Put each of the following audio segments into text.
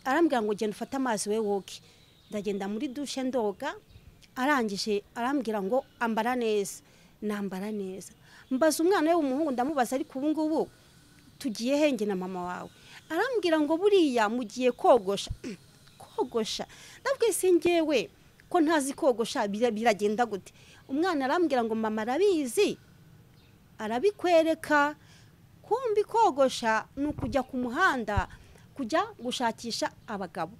arambwira ngo genda ufate amazi we woge ndagenda muri dushe ndoga arangije arambwira ngo ambara neza nambara neza mbaza umwana we w'umuhungu ndamubaza ariko ubu ngubu tugiye henge na mama wawe arambwira ngo buriya mugiye kogosha kogosha ndabwiye si ngewe ko ntazi kogosha biragenda gute umwana arambwira ngo mama arabizi arabikwereka kumbi kogosha ni ukujya ku muhanda kujya gushakisha abagabo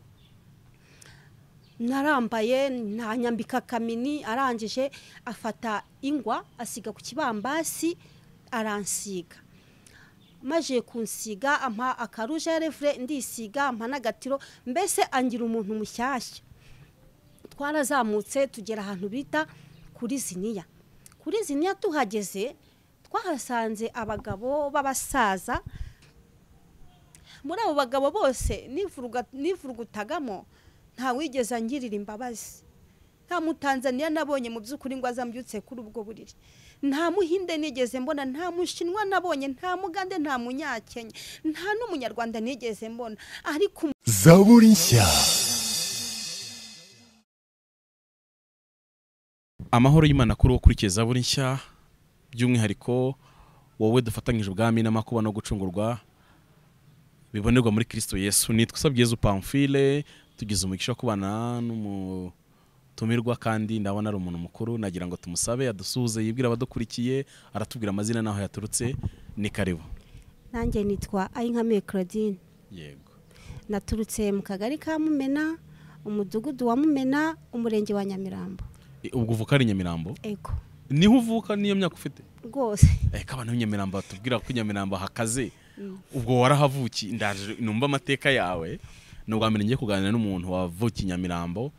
narambaye ntanyambika kamini arangije afata ingwa asiga ku kibambasi aransiga maje kunsiga ampa akaruja refure ndisiga ampa n'agatiro mbese angira umuntu mushyashya twarazamutse tugera ahantu bita kuri ziniya kuri ziniya tuhageze twahasanze abagabo b'abasaza muri abo bagabo bose nivurugutagamo nta wigeze angirira imbabazi nta mutanzaniya nabonye mu by'ukuri ngo azambyutse kuri ubwo buriri nta muhinde nigeze mbona nta mushinwa nabonye nta mugande nta munyakenya nta n'umunyarwanda nigeze mbona ariko zaburi nshya amahoro y'imana kuri wo ukurikiye zaburi nshya by'umwihariko wowe dufatanyije ubwami n'amakuba no gucungurwa bibonerwa muri kirisito yesu nitwa usabyezu pamfile tugize umugisha wo kubana n'umutumirwa kandi ndabona ari umuntu mukuru nagira ngo tumusabe adusuhuze yibwira abadukurikiye aratubwira amazina n'aho yaturutse ni karibu nanjye nitwa ayinkamiye claudine yego naturutse mu kagari ka mumena umudugudu wa mumena umurenge wa nyamirambo ubwo uvuka ari nyamirambo ego niho uvuka niyo myaka ufite rwose reka abantu b'Inyamirambo batubwira ko Inyamirambo hakaze ubwo warahavuki ndaje numva amateka yawe ni ubwa mbere ngiye kuganira n'umuntu wavukiye Inyamirambo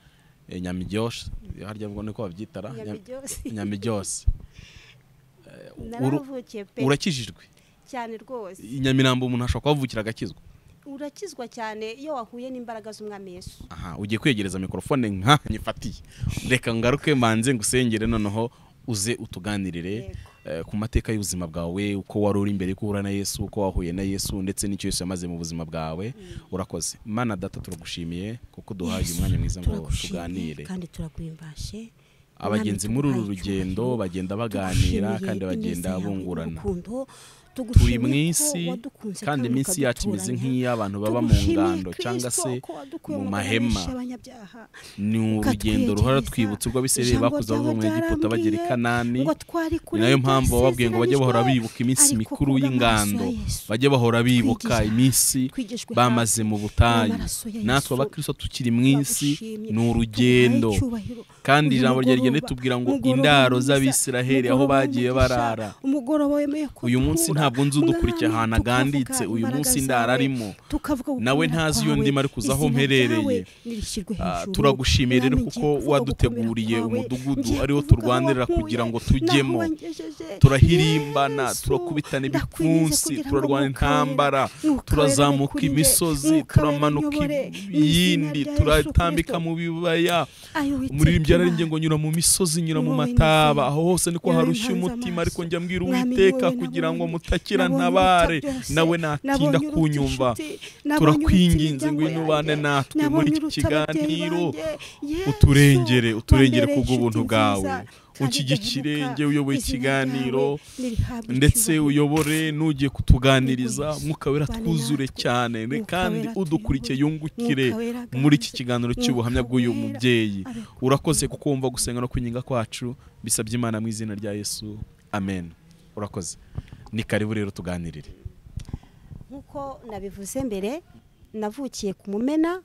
eh, nyamiryoshe harya ubwo niko babyitara Nyamiryoshe. nyamiryoshe Eh, uru- narahavukiye pe urakijijwe cyane rwose i Nyamirambo umuntu ashobora kuhavukira agakizwa urakizwa cyane iyo wahuye n'imbaraga z'umwami yesu aha ugiye kwegereza mikorofone nka nyifatiye reka ngaruke manze ngusengere noneho uze utuganirire Yego. eh, ku mateka y'ubuzima bwawe uko wari uri mbere y'uko uhura na yesu uko wahuye na yesu ndetse n'icyo yesu yamaze mu buzima bwawe urakoze mana data turagushimiye kuko duhaye Yesu, umwanya mwiza ngo turagushimye tuganire kandi turaguhimbashe abagenzi muri uru rugendo bagenda baganira kandi bagenda bungurana turi mu isi kandi iminsi yacu imeze nk'iy'abantu baba mu ngando cyangwa se mu mahema ni urugendo ruhora rwibutsa urwo abisirayeli bakoze bava mu egiputa bagera i kanani ni nayo mpambu bababwiye ngo bajye bahora bibuka iminsi mikuru y'ingando bajye bahora bibuka Twigishwa- iminsi twigishwa bamaze mu butayu n'amaraso ya natwe Yesu. abakristo tukiri mu isi Turagushimye. ni urugendo Tuguhaye icyubahiro. kandi Uyu ijambo rye rigenda mugoroba, ritubwira ngo mugoroba indaro mwiza, z'abisiraheli aho mugoroba bagiye w'umugisha, barara umugoroba wemeye ko uyu munsi duhura. ntabwo nzi udukurikiye Mwami, ahantu tukavuga aganditse, uyu imbaraga munsi ndara zawe, arimo. tukavuga Nawe gukunda ntazi iyo kwawe, ndimo, ariko uzi aho izina mperereye. ryawe nirishyirwe Ah, hejuru. turagushimiye rero Mwami, kuko ngiye kuvuga waduteguriye gukomera kwawe, umudugudu ngiye ariwo kuvuga aho turwanirira wakuye, kugira ngo naho tujyemo. wangejeje. turahirimbana Yesu, turakubitana ndakwinginze ibipfunsi kugira ngo nukabere, turarwana intambara nukabere turazamuka nikurire, imisozi nukabere turamanuka nyobore, mu izina iyindi rya Yesu turatambika Kristo. mu bibaya Ayo witeka umuririmbyi yararengeye Imana. ngo nyura mu misozi nyura mu Wowe mataba nizeye. aho hose niko Wowe harushya ntanze umutima amaso. ariko njya mbwira Mwami, uwiteka wowe kugira ngo nabonye. mutakira Nabonye ntabare uruta byose. nawe natinda Nabonye uruta kunyumva inshuti. Nabonye turakwinginze uruta ngo imiryango ubane yanjye. natwe Nabonye muri iki uruta kiganiro ababyeyi banjye. uturengere Yesu, uturengere wambereye kubw'ubuntu inshuti bwawe nziza, kandi unshyigikire ndahemuka. njye uyoboye Izina ikiganiro ryawe nirihabwa ndetse icyubahiro. uyobore n'ugiye kutuganiriza mwuka wera Bane twuzure natwe. cyane ne Mwuka kandi wera udukurikiye tuyobore. yungukire Mwuka wera muri iki aganze. kiganiro cy'ubuhamya Mwuka bw'uyu wera mubyeyi abeho. urakoze kuko wumva gusenga no kwinginga kwacu bisabye imana mu izina rya yesu amen urakoze ni karibu rero tuganirire nk'uko nabivuze mbere navukiye ku mumena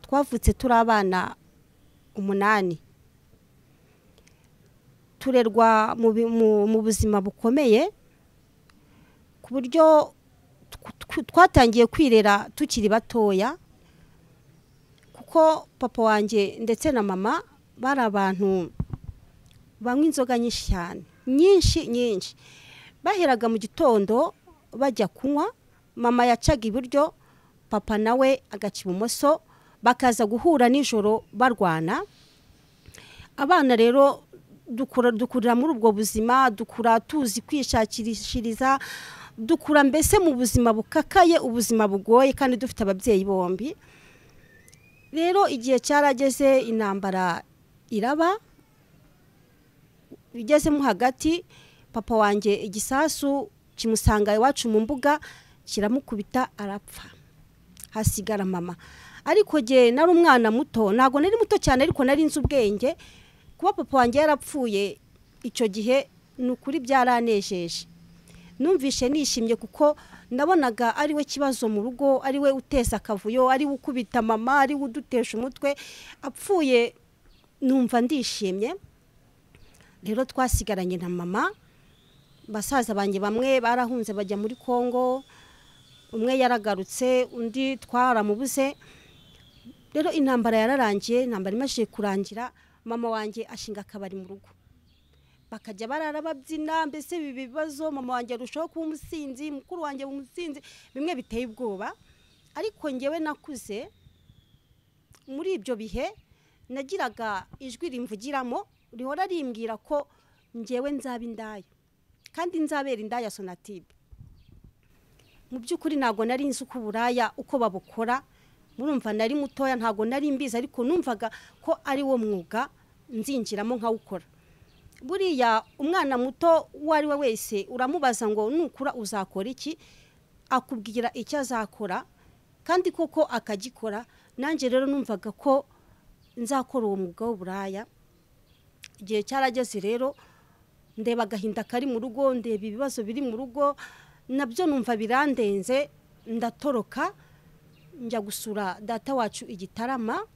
twavutse turi abana umunani turerwa mu bi- mu- mu buzima bukomeye ku buryo tw- tw- twatangiye kwirera tukiri batoya kuko papa wanjye ndetse na mama bari abantu banywa inzoga nyinshi cyane nyinshi nyinshi baheraga mu gitondo bajya kunywa mama yacaga iburyo papa nawe agaca ibumoso bakaza guhura nijoro barwana abana rero dukura dukurira muri ubwo buzima dukura tuzi kwishakirishiriza dukura mbese mu buzima bukakaye ubuzima bugoye kandi dufite ababyeyi bombi rero igihe cyarageze intambara iraba igezemo hagati papa wanjye igisasu kimusanga iwacu mu mbuga kiramukubita arapfa hasigara mama ariko ngewe nari umwana muto ntabwo nari muto cyane ariko nari nzi ubwenge kuba papa wanjye yarapfuye icyo gihe ni ukuri byaranejeje numvishe nishimye kuko nabonaga ari we kibazo mu rugo ari we uteza akavuyo ari we ukubita mama ari we udutesha umutwe apfuye numva ndishimye rero twasigaranye na mama basaza banjye bamwe barahunze bajya muri congo umwe yaragarutse undi twaramubuze rero intambara yararangiye intambara imajije kurangira mama wanjye ashinga akabari mu rugo bakajya barara babyina mbese ibi bibazo mama wanjye arushaho kuba umusinzi mukuru wanjye umusinzi bimwe biteye ubwoba ariko ngewe nakuze muri ibyo bihe nagiraga ijwi rimvugiramo rihora rimbwira ko ngewe nzaba indaya kandi nzabera indaya sonatibe mu by'ukuri ntabwo nari nzi uko uburaya uko babukora murumva nari mutoya ntabwo nari mbizi ariko numvaga ko ari wo mwuga nzinjiramo nkawukora buriya umwana muto uwo ari we wese uramubaza ngo nukura uzakora iki akubwira icyo azakora kandi koko akagikora nanjye rero numvaga ko nzakora uwo mwuga w'uburaya igihe cyarageze rero ndeba agahinda kari mu rugo ndeba ibibazo biri mu rugo nabyo numva birandenze ndatoroka njya gusura data wacu igitarama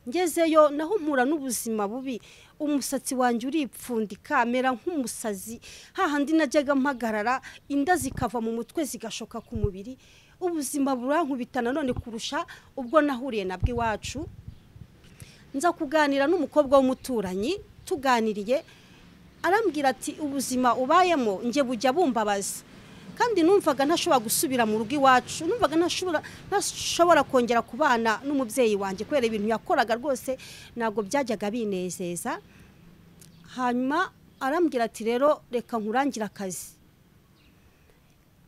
ngezeyo naho mpura n'ubuzima bubi umusatsi wanjye uripfundika mera nk'umusazi hahandi najyaga mpagarara inda zikava mu mutwe zigashoka ku mubiri ubuzima burankubita nanone kurusha ubwo nahuriye na bw'iwacu nza kuganira n'umukobwa w'umuturanyi tuganiriye arambwira ati ubuzima ubayemo njye bujya bumbabaza kandi numvaga ntashobora gusubira mu rugo iwacu numvaga ntashobora kongera kubana n'umubyeyi wanjye kubera ibintu yakoraga rwose ntabwo byajyaga binezeza hanyuma arambwira ati rero reka nkurangira akazi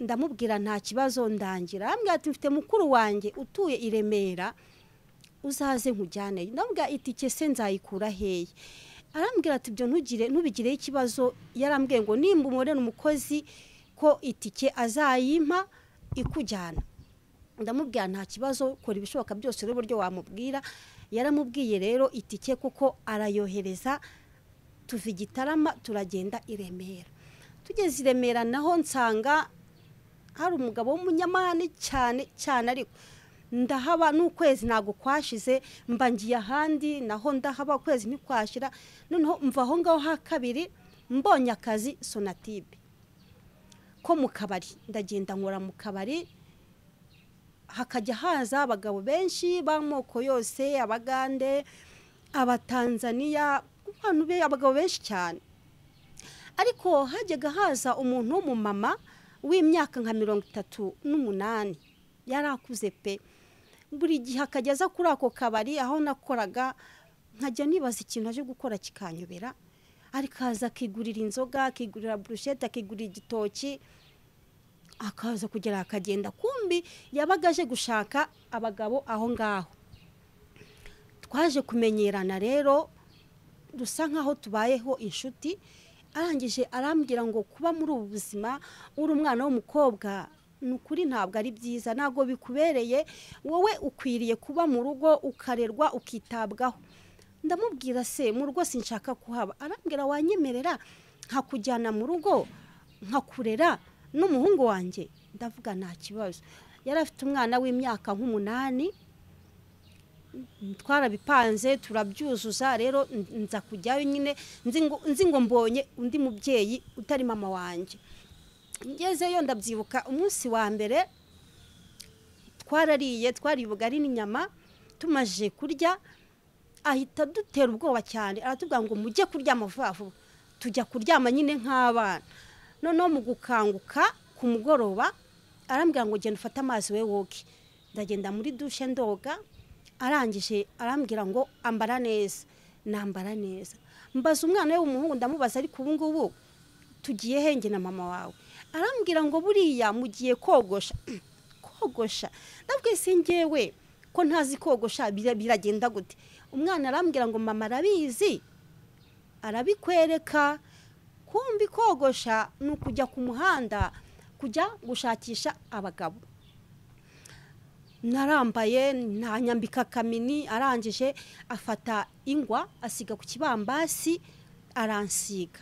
ndamubwira nta kibazo ndangira arambwira ati mfite mukuru wanjye utuye i remera uzaze nkujyaneyo ndamubwira itike se nzayikura hehe arambwira ati ibyo ntugire ntubigireho ikibazo yarambwiye ngo nimba umubonera umukozi ko itike azayimpa ikujyana ndamubwira nta kibazo kora ibishoboka byose rero uburyo wamubwira yaramubwiye rero itike kuko arayohereza tuva igitarama turagenda i remera tugeze i remera naho nsanga hari umugabo w'umunyamahane cyane cyane ariko ndahaba n'ukwezi ntabwo kwashize mba ngiye ahandi naho ndahaba ukwezi ntikwashira noneho mva aho ngaho ha kabiri mbonye akazi sonatibe ko mu kabari ndagenda nkora mu kabari hakajya haza abagabo benshi b'amoko yose abagande abatanzaniya abantu be abagabo benshi cyane ariko hajyaga haza umuntu w'umumama w'imyaka nka mirongo itatu n'umunani yari akuze pe buri gihe akajya aza kuri ako kabari aho nakoraga nkajya nibaza ikintu aje gukora kikanyobera arikaza akigurira inzoga akigurira burushete akigurira igitoki akaza kugera akagenda kumbi yabaga aje gushaka abagabo aho ngaho twaje kumenyerana rero dusa nkaho tubayeho inshuti arangije arambwira ngo kuba muri ubu buzima uri umwana w'umukobwa ni ukuri ntabwo ari byiza ntabwo bikubereye wowe ukwiriye kuba mu rugo ukarerwa ukitabwaho ndamubwira se mu rugo sinshaka kuhaba arambwira wanyemerera nkakujyana mu rugo nkakurera n'umuhungu wanjye ndavuga nta kibazo yari afite umwana w'imyaka nk'umunani twarabipanze turabyuzuza rero nza kujyayo nyine nzi ngo mbonye undi mubyeyi utari mama wanjye ngezeyo ndabyibuka umunsi wa mbere twarariye twariye ubugari n'inyama tumaje kurya ahita dutera ubwoba cyane aratubwira ngo mujye kuryama vuba vuba tujya kuryama nyine nk'abana noneho mu gukanguka ku mugoroba arambwira ngo genda ufate amazi we woge ndagenda muri dushe ndoga arangije arambwira ngo ambara neza nambara neza mbaza umwana we w'umuhungu ndamubaza ariko ubu ngubu tugiye henge na mama wawe arambwira ngo buriya mugiye kogosha kogosha ndabwo se ngewe ko ntazi kogosha biragenda gute umwana arambwira ngo mama arabizi arabikwereka kumbi kogosha ni ukujya ku muhanda kujya gushakisha abagabo narambaye ntanyambika kamini arangije afata ingwa asiga ku kibambasi aransiga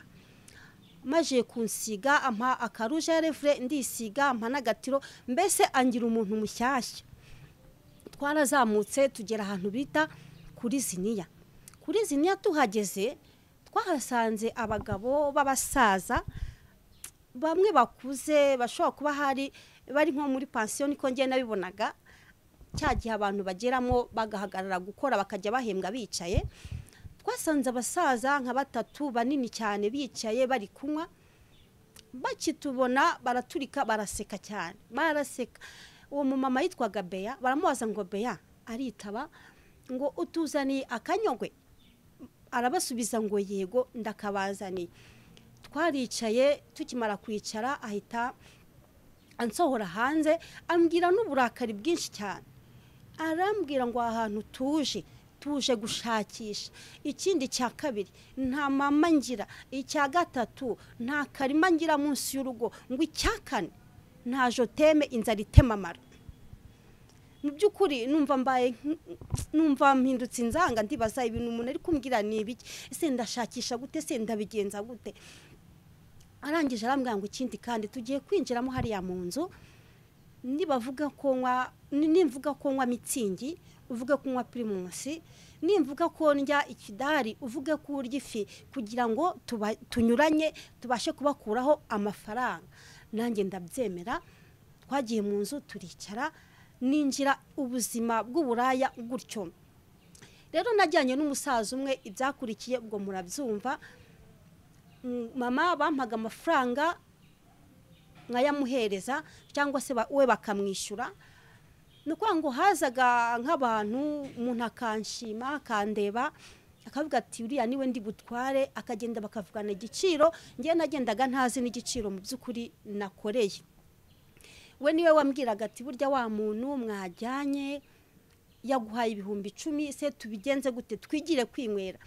maje kunsiga ampa akaruja refure ndisiga ampa n'agatiro mbese angira umuntu mushyashya twarazamutse tugera ahantu bita kuri ziniya kuri ziniya tuhageze twahasanze abagabo b'abasaza bamwe bakuze bashobora kuba hari bari nko muri pansiyo niko ngiye nabibonaga cya gihe abantu bageramo bagahagarara gukora bakajya bahembwa bicaye twasanze abasaza nka batatu banini cyane bicaye bari kunywa bakitubona baraturika baraseka cyane baraseka uwo mumama yitwaga beya baramubaza ngo beya aritaba ngo utuzaniye akanyogwe arabasubiza ngo yego ndakabazaniye twaricaye tukimara kwicara ahita ansohora hanze ambwira n'uburakari bwinshi cyane arambwira ngo aha hantu tuje tuje gushakisha ikindi cya kabiri nta mama ngira icya gatatu nta karima ngira munsi y'urugo ngo icya kane nta joteme inzara itema amara mu by'ukuri numva mbaye numva mpindutse inzanga ndibaza ibintu umuntu ari kumbwira ni ibiki ese ndashakisha gute se ndabigenza gute arangije arambwira ngo ikindi kandi tugiye kwinjiramo hariya mu nzu nibavuga ko nywa nimvuga ko nywa mitsingi uvuga ko nywa pirimusi nimvuga ko ndya ikidari uvuge ko urya ifi kugira ngo tunyuranye tubashe kubakuraho amafaranga nanjye ndabyemera twagiye mu nzu turicara ninjira ubuzima bw'uburaya gutyo rero najyanye n'umusaza umwe ibyakurikiye ubwo murabyumva mama bampaga amafaranga nkayamuhereza cyangwa se we bakamwishyura ni ukuvuga ngo hazaga nk'abantu umuntu akanshima akandeba akavuga ati uriya niwe ndi butware akagenda bakavugana igiciro ngewe nagendaga ntazi n'igiciro mu by'ukuri nakoreye we niwe wambwiraga ati burya wa muntu mwajyanye yaguhaye ibihumbi icumi se tubigenze gute twigire kwinywera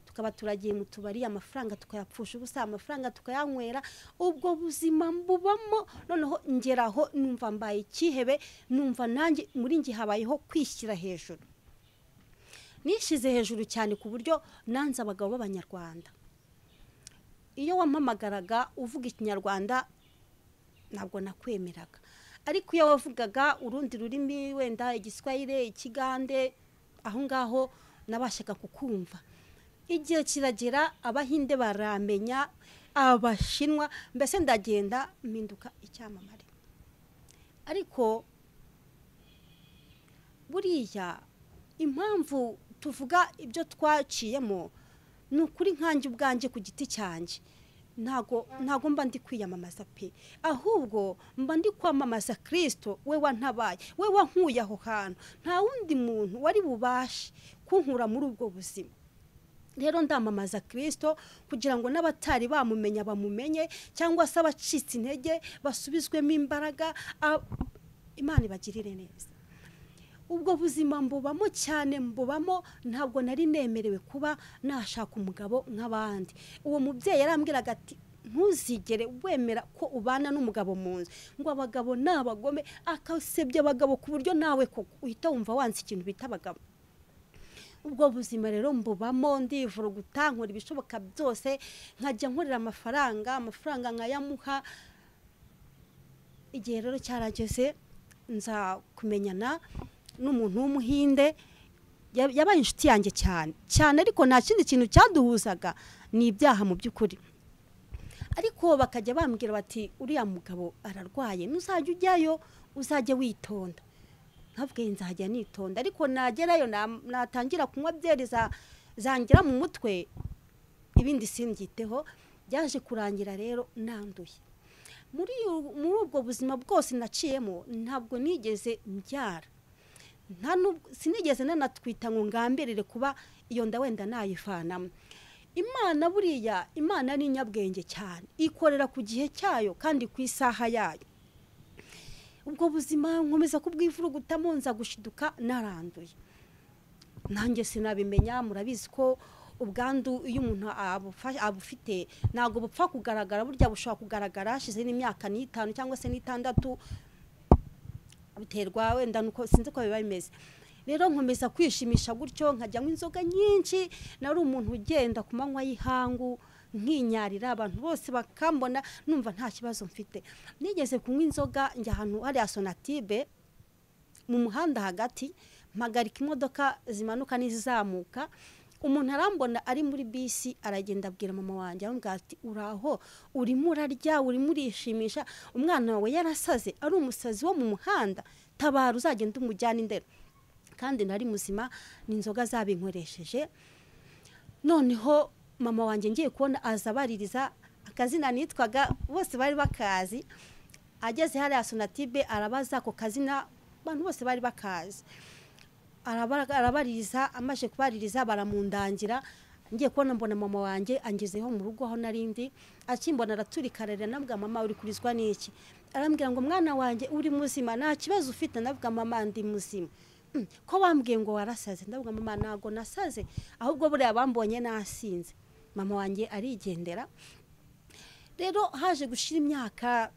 tukaba turagiye mu tubari amafaranga tukayapfusha ubusa amafaranga tukayanywera ubwo buzima mbubamo noneho ngeraho numva mbaye ikihebe numva nanjye muri nge habayeho kwishyira hejuru nishyize hejuru cyane ku buryo nanze abagabo b'abanyarwanda iyo wampamagaraga uvuga ikinyarwanda ntabwo nakwemeraga ariko iyo wavugaga urundi rurimi wenda igiswahire ikigande aho ngaho nabashaga kukumva igihe kiragera abahinde baramenya abashinwa mbese ndagenda mpinduka icyamamare ariko buriya impamvu tuvuga ibyo twaciyemo ni ukuri nkange ubwanjye ku giti cyanjye ntago ntago mba ndi kwiyamamaza pe ahubwo mba ndi kwamamaza kirisito we wantabaye we wankuye aho hantu nta wundi muntu wari bubashe kunkura muri ubwo buzima rero ndamamaza kirisito kugira ngo n'abatari bamumenya bamumenye cyangwa se abacitse intege basubizwemo imbaraga imana ibagirire neza ubwo buzima mbubamo cyane mbubamo ntabwo nari nemerewe kuba nashaka umugabo nk'abandi uwo mubyeyi yarambwiraga ati ntuzigere wemera ko ubana n'umugabo mu nzu ngo abagabo ni abagome akasebya abagabo ku buryo nawe koko uhita wumva wanze ikintu bita abagabo ubwo buzima rero mbubamo ndivuruguta nkora ibishoboka byose nkajya nkorera amafaranga amafaranga nkayamuha igihe rero cyarageze nza kumenyana n'umuntu w'umuhinde yabaye inshuti yanjye cyane cyane ariko nta kindi kintu cyaduhuzaga ni ibyaha mu by'ukuri ariko bakajya bambwira bati uriya mugabo ararwaye ntuzajya ujyayo uzajya witonda ntabwo nzajya nitonda ariko nagerayo natangira kunywa byeri zangira mu mutwe ibindi simbyiteho byaje kurangira rero nanduye muri ubwo buzima bwose naciyemo ntabwo nigeze mbyara sinigeze nanatwita ngo ngambirire kuba iyo nda wenda nayivanamo imana buriya imana ni inyabwenge cyane ikorera ku gihe cyayo kandi ku isaha yayo ubwo buzima nkomeza kubwivuruguta munza gushiduka naranduye nanjye sinabimenya murabizi ko ubwandu iyo umuntu abufite ntabwo bupfa kugaragara burya bushobora kugaragara hashize n'imyaka n'itanu cyangwa se n'itandatu biterwa wenda nuko sinzi ko biba bimeze rero nkomeza kwishimisha gutyo nkajyamo inzoga nyinshi nari umuntu ugenda ku manywa y'ihangu nkinyarira abantu bose bakambona numva nta kibazo mfite nigeze kunywa inzoga njya ahantu hariya sonatibe mu muhanda hagati mpagarika imodoka zimanuka n'izizamuka umuntu arambona ari muri bisi aragenda abwira mama wanjye aramubwira ati uraho urimo urarya urimo urishimisha umwana wawe yarasaze ari umusazi wo mu muhanda tabara uzagenda umujyana indero kandi nari muzima ni inzoga zabinkoresheje noneho mama wanjye ngiye kubona aza baririza akazina nitwaga bose bari bakazi ageze hariya sonatibe arabaza ako kazina abantu bose bari bakazi arabaririza amaje kubaririza baramundangira ngiye kubona mbona mama wanjye angezeho mu rugo aho narindi akimbona araturika ararira navuga mama uri kurizwa n'iki arambwira ngo mwana wanjye uri muzima nta kibazo ufite navuga mama ndi muzima ko bambwiye ngo warasaze ndavuga mama ntabwo nasaze ahubwo buriya bambonye nasinze mama wanjye arigendera rero haje gushyira imyaka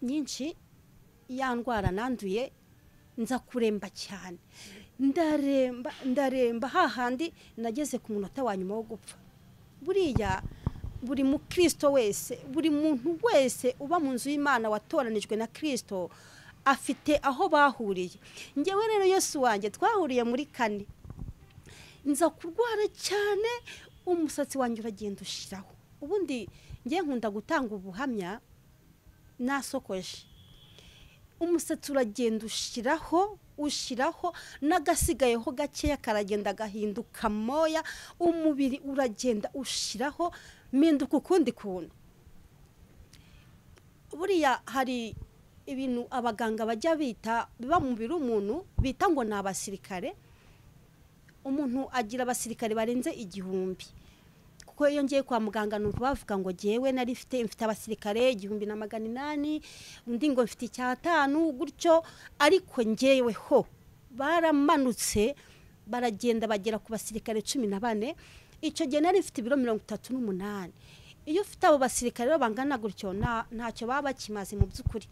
myinshi yandwara nanduye nza kuremba cyane ndaremba ndaremba hahandi nageze ku munota wa nyuma wo gupfa buriya buri mukristo wese buri muntu wese uba mu nzu y'imana watoranijwe na kirisito afite aho bahuriye ngewe rero Yesu wanjye twahuriye muri kane nza kurwara cyane umusatsi wanjye uragenda ushyiraho ubundi ngewe nkunda gutanga ubuhamya nasokoje umusatsi uragenda ushyiraho ushyiraho n'agasigayeho gakeya karagenda gahinduka moya umubiri uragenda ushyiraho mpinduka ukundi kuntu buriya hari ibintu abaganga bajya bita biba mu mubiri w'umuntu bita ngo ni abasirikare umuntu agira abasirikare barenze igihumbi kuko iyo ngiye kwa muganga numva bavuga ngo ngewe nari mfite mfite abasirikare igihumbi na magana inani undi ngo mfite icyatanu gutyo ariko ngeweho baramanutse baragenda bagera ku basirikare cumi na bane icyo gihe nari mfite ibiro mirongo itatu n'umunani iyo ufite abo basirikare bangana gutyo ntacyo baba bakimaze mu by'ukuri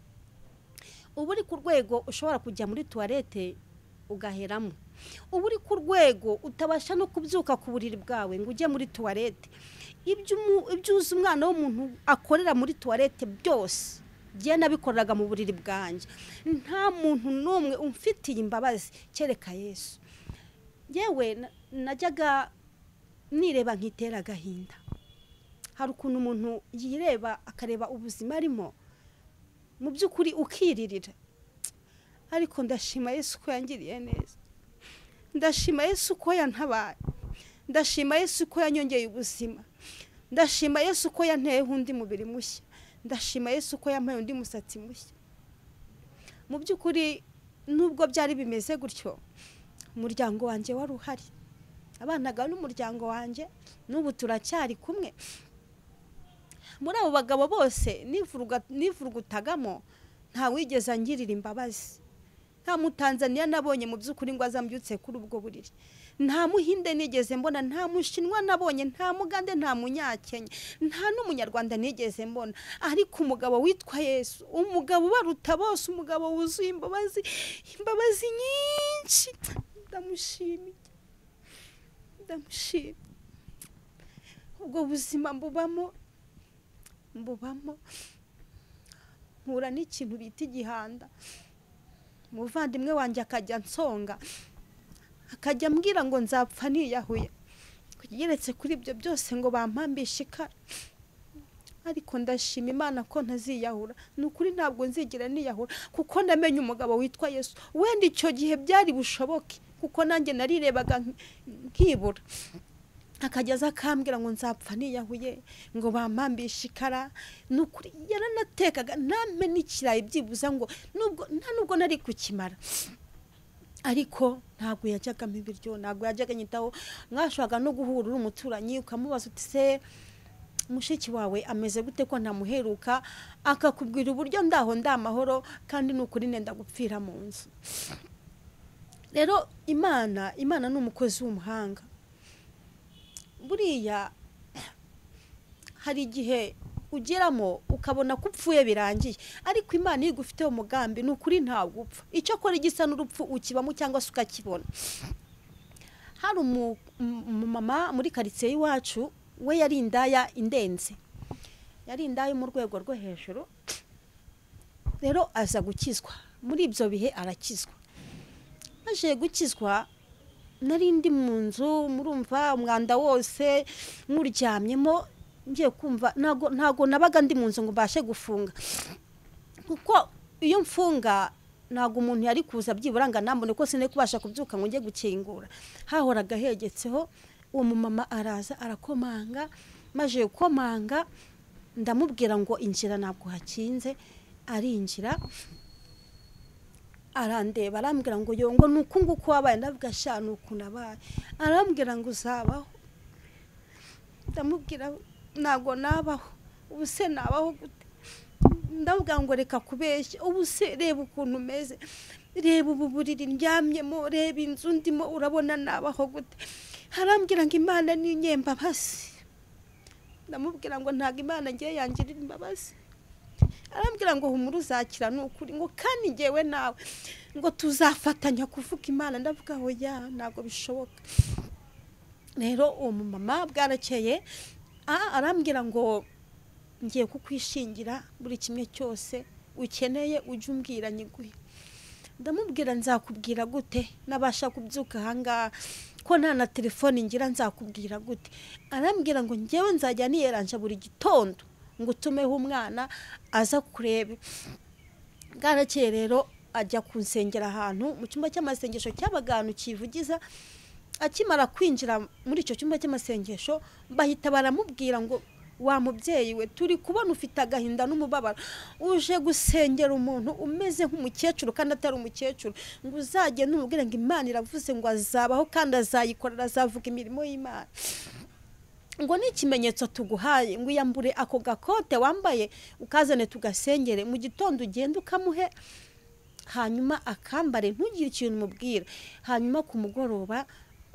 uba uri ku rwego ushobora kujya muri tuwarete ugaheramo uba uri ku rwego utabasha no kubyuka ku buriri bwawe ngo ujye muri tuwarete ibyo uzi umwana w'umuntu akorera muri tuwarete byose njye nabikoreraga mu buriri bwanjye nta muntu n'umwe umfitiye imbabazi kereka yesu yewe najyaga nireba nkitera agahinda hari ukuntu umuntu yireba akareba ubuzima arimo mu by'ukuri ukiririra ariko ndashima yesu ko yangiriye neza ndashima yesu ko yantabaye ndashima yesu ko yanyongeye ubuzima ndashima yesu ko yanteyeho undi mubiri mushya ndashima yesu ko yampaye undi musatsi mushya mu by'ukuri nubwo byari bimeze gutyo umuryango wanjye wari uhari abanaga n'umuryango wanjye n'ubu turacyari kumwe muri abo bagabo bose nivurugutagamo ntawigeze angirira imbabazi nta mutanzaniya nabonye mu by'ukuri ngo azambyutse kuri ubwo buriri nta muhinde nigeze mbona nta mushinwa nabonye nta mugande nta munyakenya nta n'umunyarwanda nigeze mbona ariko umugabo witwa yesu umugabo ubaruta bose umugabo wuzuye imbabazi imbabazi nyinshi ndamushimiye ndamushimiye ubwo buzima mbubamo mbubamo mpura n'ikintu bita igihanda umuvandimwe wanjye akajya nsonga akajya ambwira ngo nzapfa niyahuye kugeretse kuri ibyo byose ngo bampambishe ikara ariko ndashima imana ko ntaziyahura ni ukuri ntabwo nzigira niyahura kuko ndamenye umugabo witwa yesu wenda icyo gihe byari bushoboke kuko nanjye narirebaga nkibura akajya aza akambwira ngo nzapfa niyahuye ngo bampambishe ikara ni ukuri yaranatekaga ntamenye ikirayi byibuza ngo nta nubwo nari kukimara ariko ntabwo yajyagamo ibiryo ntabwo yajyaga anyitaho mwashaka no guhura uri umuturanyi ukamubaza uti se mushiki wawe ameze gute ko ntamuheruka akakubwira uburyo ndaho ndamahoro kandi ni ukuri nenda gupfira mu nzu rero imana imana ni umukozi w'umuhanga buriya hari igihe ugeramo ukabona ko upfuye birangiye ariko imana iyo igufiteho umugambi ni ukuri ntabwo upfa icyo akora igisa n'urupfu ukibamo cyangwa se ukakibona hari umumama muri karitsiye y'iwacu we yari indaya indenze yari indaya mu rwego rwo hejuru rero aza gukizwa muri ibyo bihe arakizwa maze gukizwa nari ndi mu nzu murumva umwanda wose nkuryamyemo ngiye kumva ntago nabaga ndi mu nzu ngo mbashe gufunga kuko iyo mfunga ntabwo umuntu yari kuza byibura ngo anambone ko sinari kubasha kubyuka ngo njye gukingura hahoraga hegetseho uwo mumama araza arakomanga maze gukomanga ndamubwira ngo injira ntabwo hakinze arinjira arandeba arambwira ngo yongo ni uku nguku wabaye ndavuga ashya ni ukuntu abaye arambwira ngo uzabaho ndamubwira ntabwo nabaho ubu se nabaho gute ndavuga ngo reka kubeshya ubu se reba ukuntu umeze reba ubu buriri ndyamyemo reba inzu ndimo urabona nabaho gute harambwira ngo imana ni imbabazi ndamubwira ngo ntabwo imana ngiye yangirira imbabazi arambwira ngo humura uzakira ni ukuri ngo kandi ngewe nawe ngo tuzafatanya kuvuga imana ndavuga aho ya ntabwo bishoboka rero uwo mumama bwarakeye arambwira ngo ngiye kukwishingira buri kimwe cyose ukeneye ujye umbwira nyiguhe ndamubwira nzakubwira gute nabasha kubyuka ahangaha ko nta na telefone ngira nzakubwira gute arambwira ngo ngewe nzajya niyeranje buri gitondo ngo utumeho umwana aza kurebe bwarakeye rero ajya kunsengera ahantu mu cyumba cy'amasengesho cyabaga ahantu kivugiza akimara kwinjira muri icyo cyumba cy'amasengesho bahita baramubwira ngo wa mubyeyi we turi kubona ufite agahinda n'umubabaro uje gusengera umuntu umeze nk'umukecuru kandi atari umukecuru ngo uzagende umubwire ngo imana iravuze ngo azabaho kandi azayikorera azavuga imirimo y'imana ngo ni ikimenyetso tuguhaye ngo uyambure ako gakote wambaye ukazane tugasengere mu gitondo ugende ukamuhe hanyuma akambare ntugire ikintu umubwira hanyuma ku mugoroba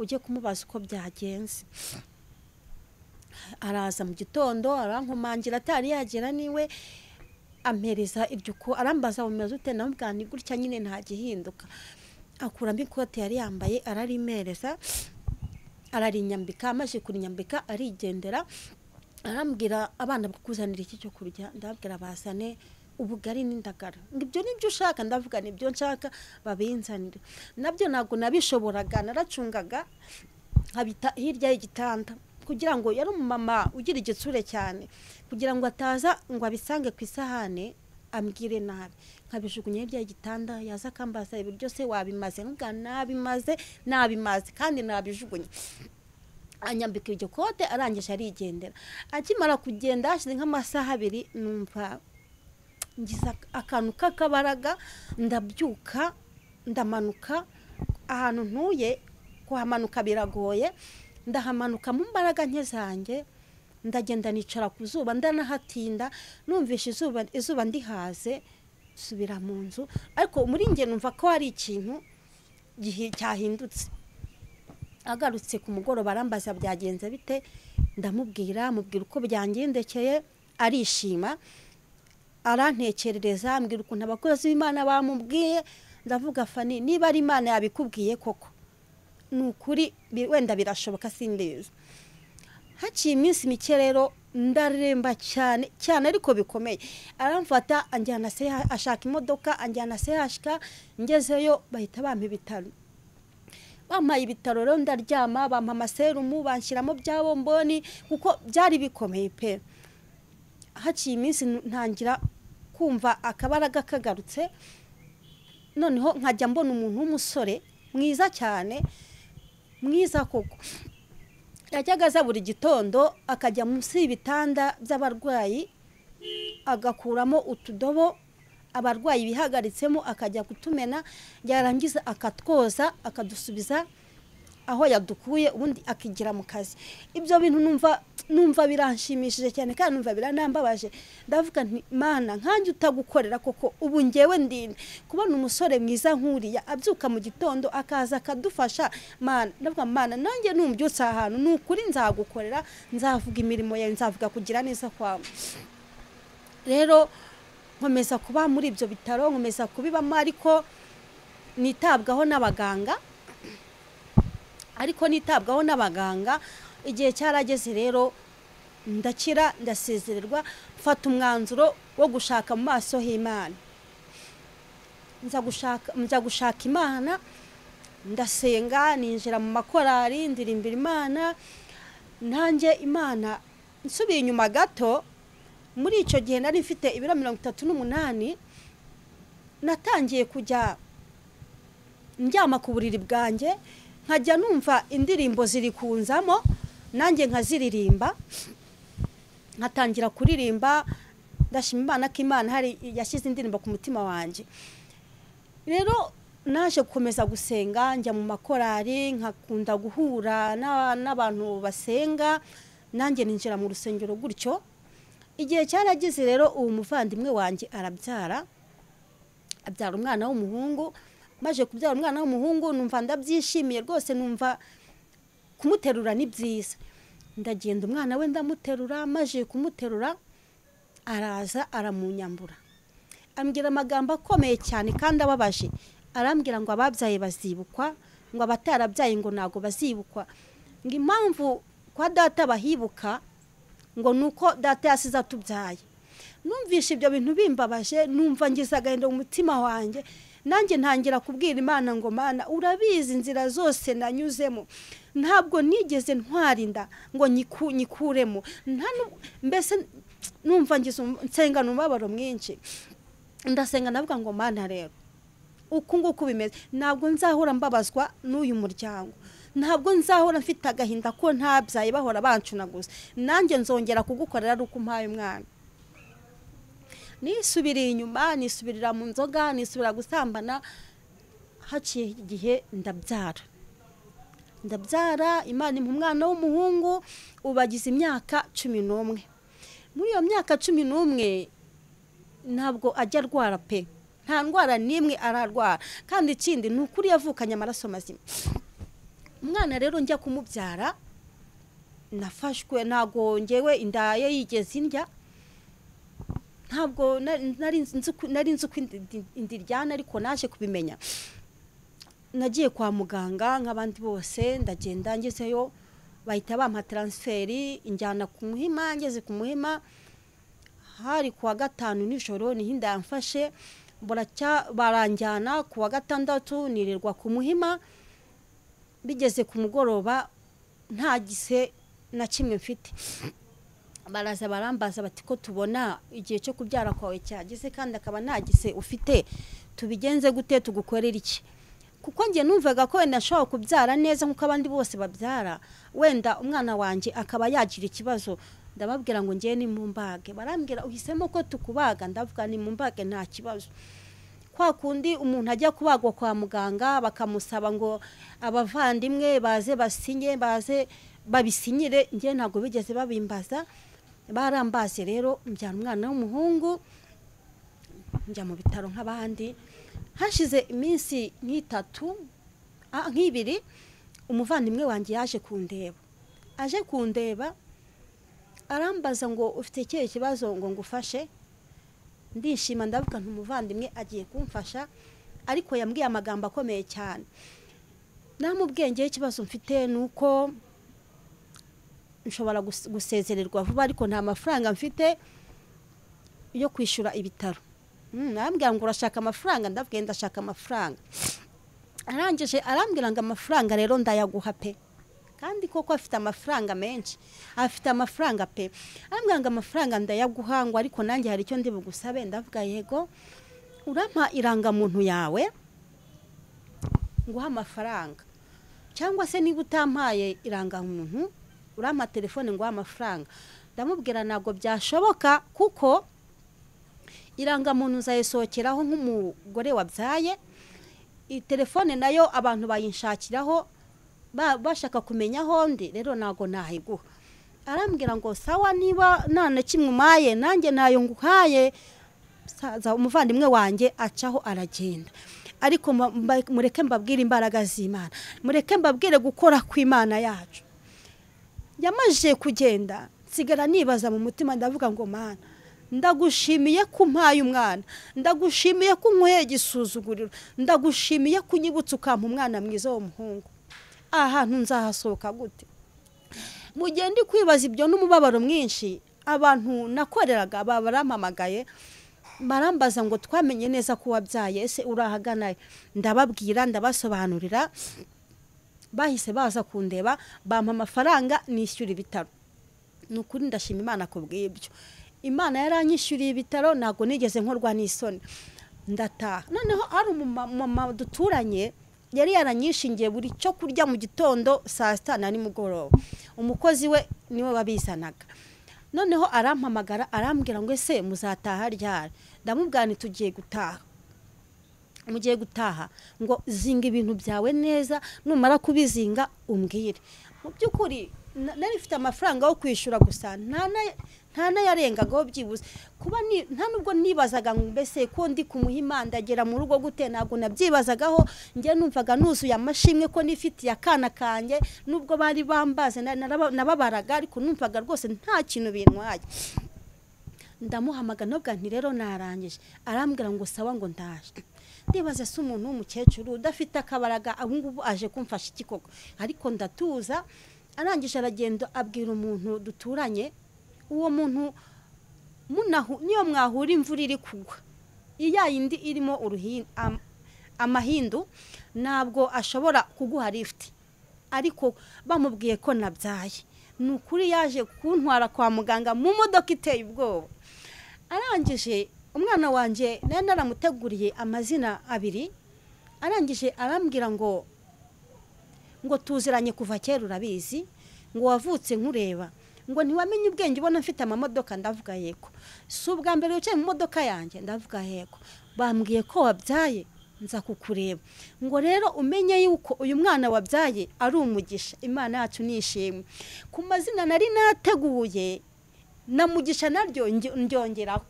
ujye kumubaza uko byagenze araza mu gitondo arankomangira atari yagera niwe ampereza iryo uko arambaza bumeze ute namubwira ni gutya nyine nta gihinduka akuramo ikote yari yambaye ararimereza ararinyambika amaze kurinyambika arigendera arambwira abana bakuzanira iki cyo kurya ndababwira bazane ubugari n'indagara ngo ibyo nibyo ushaka ndavuga nibyo nshaka babinzanire nabyo ntabwo nabishoboraga naracungaga nkabita hirya y'igitanda kugira ngo yari umumama ugira igitsure cyane kugira ngo ataza ngo abisange ku isahane ambwire nabi nkabijugunya hirya y'igitanda yaza akambaza ibiryo se wabimaze nubwa nabimaze nabimaze kandi nabijugunya anyambika iryo kote arangije arigendera akimara kugenda hashize nk'amasaha abiri numva ngize akantu k'akabaraga ndabyuka ndamanuka ahantu ntuye kuhamanuka biragoye ndahamanuka mu mbaraga nke zanjye ndagenda nicara ku zuba ndanahatinda numvishe izuba izuba ndihaze subira mu nzu ariko muri nge numva ko hari ikintu cyahindutse agarutse ku mugoroba arambaza byagenze bite ndamubwira mubwira uko byangendekeye arishima arantekerereza ambwira ukuntu abakozi b'imana bamubwiye ndavuga fani niba ari imana yabikubwiye koko ni ukuri wenda birashoboka simbizi haciye iminsi mike rero ndaremba cyane cyane ariko bikomeye aramfata anjyana se ashaka imodoka anjyana se hashika ngezeyo bahita bampa ibitaro bampaye ibitaro rero ndaryama bampa amaserumu banshyiramo bya bomboni kuko byari bikomeye pe haciye iminsi ntangira kumva akabaraga kagarutse noneho nkajya mbona umuntu w'umusore mwiza cyane mwiza koko yajyaga aza buri gitondo akajya munsi y'ibitanda by'abarwayi agakuramo utudobo abarwayi bihagaritsemo akajya kutumena yarangiza akatwoza akadusubiza aho yadukuye ubundi akigira mu kazi ibyo bintu numva numva biranshimishije cyane kandi numva biranambabaje ndavuga nti mana nkanjye utagukorera koko ubu ngewe ndinde kubona umusore mwiza nk'uriya abyuka mu gitondo akaza akadufasha mana ndavuga mana nanjye numbyutse ahantu ni ukuri nzagukorera nzavuga imirimo yawe nzavuga kugira neza kwawe rero nkomeza kuba muri ibyo bitaro nkomeza kubibamo ariko nitabwaho n'abaganga ariko nitabwaho n'abaganga igihe cyarageze rero ndakira ndasezererwa mfata umwanzuro wo gushaka mu maso h'imana nza gushaka imana ndasenga ninjira mu makorari ndirimbira imana nanjye imana nsubiye inyuma gato muri icyo gihe nari mfite ibiro mirongo itatu n'umunani natangiye kujya ndyama ku buriri bwanjye nkajya numva indirimbo zirikunzamo nanjye nkaziririmba nkatangira kuririmba ndashima imana ko imana hari yashyize indirimbo ku mutima wanjye rero naje gukomeza gusenga njya mu makorari nkakunda guhura n'abantu basenga nanjye ninjira mu rusengero gutyo igihe cyaragize rero uwo muvandimwe wanjye arabyara abyara umwana w'umuhungu maje kubyara umwana w'umuhungu numva ndabyishimiye rwose numva kumuterura ni byiza ndagenda umwana we ndamuterura maje kumuterura araza aramunyambura ambwira amagambo akomeye cyane kandi ababaje arambwira ngo ababyaye bazibukwa ngo abatarabyaye ngo ntabwo bazibukwa ngo impamvu kwa data bahibuka ngo ni uko data yasize atubyaye numvishe ibyo bintu bimbabaje numva ngize agahinda mu mutima wanjye nanjye ntangira kubwira imana ngo mana urabizi inzira zose nanyuzemo ntabwo nigeze ntwarinda ngo nyikuremo mbese numva nsenga umubabaro mwinshi ndasenga navuga ngo mana rero uku nguku bimeze ntabwo nzahora mbabazwa n'uyu muryango ntabwo nzahora mfite agahinda ko ntabyaye bahora bancunaguza nanjye nzongera kugukorera ari uko umpaye umwana nisubiriye inyuma nisubirira mu nzoga nisubira gusambana haciye igihe ndabyara ndabyara imana mu mwana w'umuhungu ubagize imyaka cumi n'umwe muri iyo myaka cumi n'umwe ntabwo ajya arwara pe nta ndwara n'imwe ararwara kandi ikindi ni ukuri yavukanye amaraso mazima umwana rero njya kumubyara nafashwe ntabwo ngewe indaye yigeze indya ntabwo nari nzi uko indiryana ariko naje kubimenya nagiye kwa muganga nk'abandi bose ndagenda ngezeyo bahita bampa taransiferi injyana ku muhima ngeze ku muhima hari ku wa gatanu nijoro niho inda yamfashe baranjyana ku wa gatandatu nirirwa ku muhima bigeze ku mugoroba nta gise na kimwe mfite baraza barambaza bati ko tubona igihe cyo kubyara kwawe cyageze kandi akaba ntagise ufite tubigenze gute tugukorera iki kuko njye numvaga ko wenda ashobora kubyara neza nk'uko abandi bose babyara wenda umwana wanjye akaba yagira ikibazo ndababwira ngo ngewe ni mu mbage barambwira uhisemo ko tukubaga ndavuga ni mu mbage nta kibazo kwa kundi umuntu ajya kubagwa kwa muganga bakamusaba ngo abavandimwe baze basinye baze babisinyire njye ntabwo bigeze babimbaza barambaze rero mbyana umwana w'umuhungu njya mu bitaro nk'abandi hashize iminsi nk'itatu nk'ibiri umuvandimwe wanjye yaje kundeba aje kundeba arambaza ngo ufite ikihe kibazo ngo ngufashe ndishima ndavuga umuvandimwe agiye kumfasha ariko yambwiye amagambo akomeye cyane nta mubwenge ikibazo mfite ni uko nshobora gusezererwa vuba ariko nta mafaranga mfite yo kwishyura ibitaro arambwira ngo urashaka amafaranga ndabwiye ndashaka amafaranga arangije arambwira ngo amafaranga rero ndayaguha pe kandi koko afite amafaranga menshi afite amafaranga pe arambwira ngo amafaranga ndayaguha ngo ariko nanjye hari icyo ndi bugusabe ndavuga yego urampa irangamuntu yawe nguha amafaranga cyangwa se niba utampaye irangamuntu urampa telefone ngo amafaranga ndamubwira ntabwo byashoboka kuko irangamuntu nzayisohokeraho nk'umugore wabyaye telefone nayo abantu bayinshakiraho bashaka kumenya aho ndi rero ntabwo nahiguha arambwira ngo sawa niba nta kimwe umaye nanjye nayo nguhaye umuvandimwe wanjye acaho aragenda ariko mureke mbabwire imbaraga z'imana mureke mbabwire gukora kw'imana yacu yamajije kugenda nsigara nibaza mu mutima ndavuga ngo mana ndagushimiye ko umpaye umwana ndagushimiye ko unyweye igisuzuguriro ndagushimiye ko unyibutsa ukampa umwana mwiza w'umuhungu ahantu nzahasohoka gute mu gihe ndi kwibaza ibyo n'umubabaro mwinshi abantu nakoreraga baba barampamagaye barambaza ngo twamenye neza ko wabyaye ese urahagana ndababwira ndabasobanurira bahise baza kundeba bampa amafaranga nishyura ibitaro ni ukuri ndashima imana ku bw'ibyo imana yaranyishyuriye ibitaro ntabwo nigeze nkorwa n'isoni ndataha noneho hari umumama duturanye yari yaranyishingiye buri cyo kurya mu gitondo saa sita na nimugoroba umukozi we niwe wabizanaga noneho arampamagara arambwira ngo ese muzataha ryari ndamubwira ni tugiye gutaha mugiye gutaha ngo zinga ibintu byawe neza numara kubizinga umbwire mu by'ukuri nari mfite amafaranga yo kwishyura gusa nta n'ayarengagaho byibuze kuba nta nubwo nibazaga mbese ko ndi kumuhimandagera mu rugo gute ntabwo nabyibazagaho njye numvaga nuzuye amashimwe ko nifitiye akana kanjye nubwo bari bambaze nababaraga ariko numvaga rwose nta kintu bintwaye ndamuhamagara ntabwo nti rero narangije arambwira ngo sawa ngo ndaje ndibaza se umuntu w'umukecuru udafite akabaraga ngubu aje kumfasha ikikoko ariko ndatuza arangije aragenda abwira umuntu duturanye uwo muntu niyo mwahura imvura iri kugwa iya yindi irimo amahindu ntabwo ashobora kuguha lifuti ariko bamubwiye ko nabyaye ni ukuri yaje kuntwara kwa muganga mu modoka iteye ubwoba arangije umwana wanjye nayo naramuteguriye amazina abiri arangije arambwira ngo ngo tuziranye kuva kera urabizi ngo wavutse nkureba ngo ntiwamenye ubwenge ubona mfite amamodoka ndavuga yego si ubwa mbere wicaye mu modoka yanjye ndavuga yego bambwiye ko wabyaye nza kukureba ngo rero umenye yuko uyu mwana wabyaye ari umugisha imana yacu nishimwe ku mazina nari nateguye na mugisha naryo ndyongeraho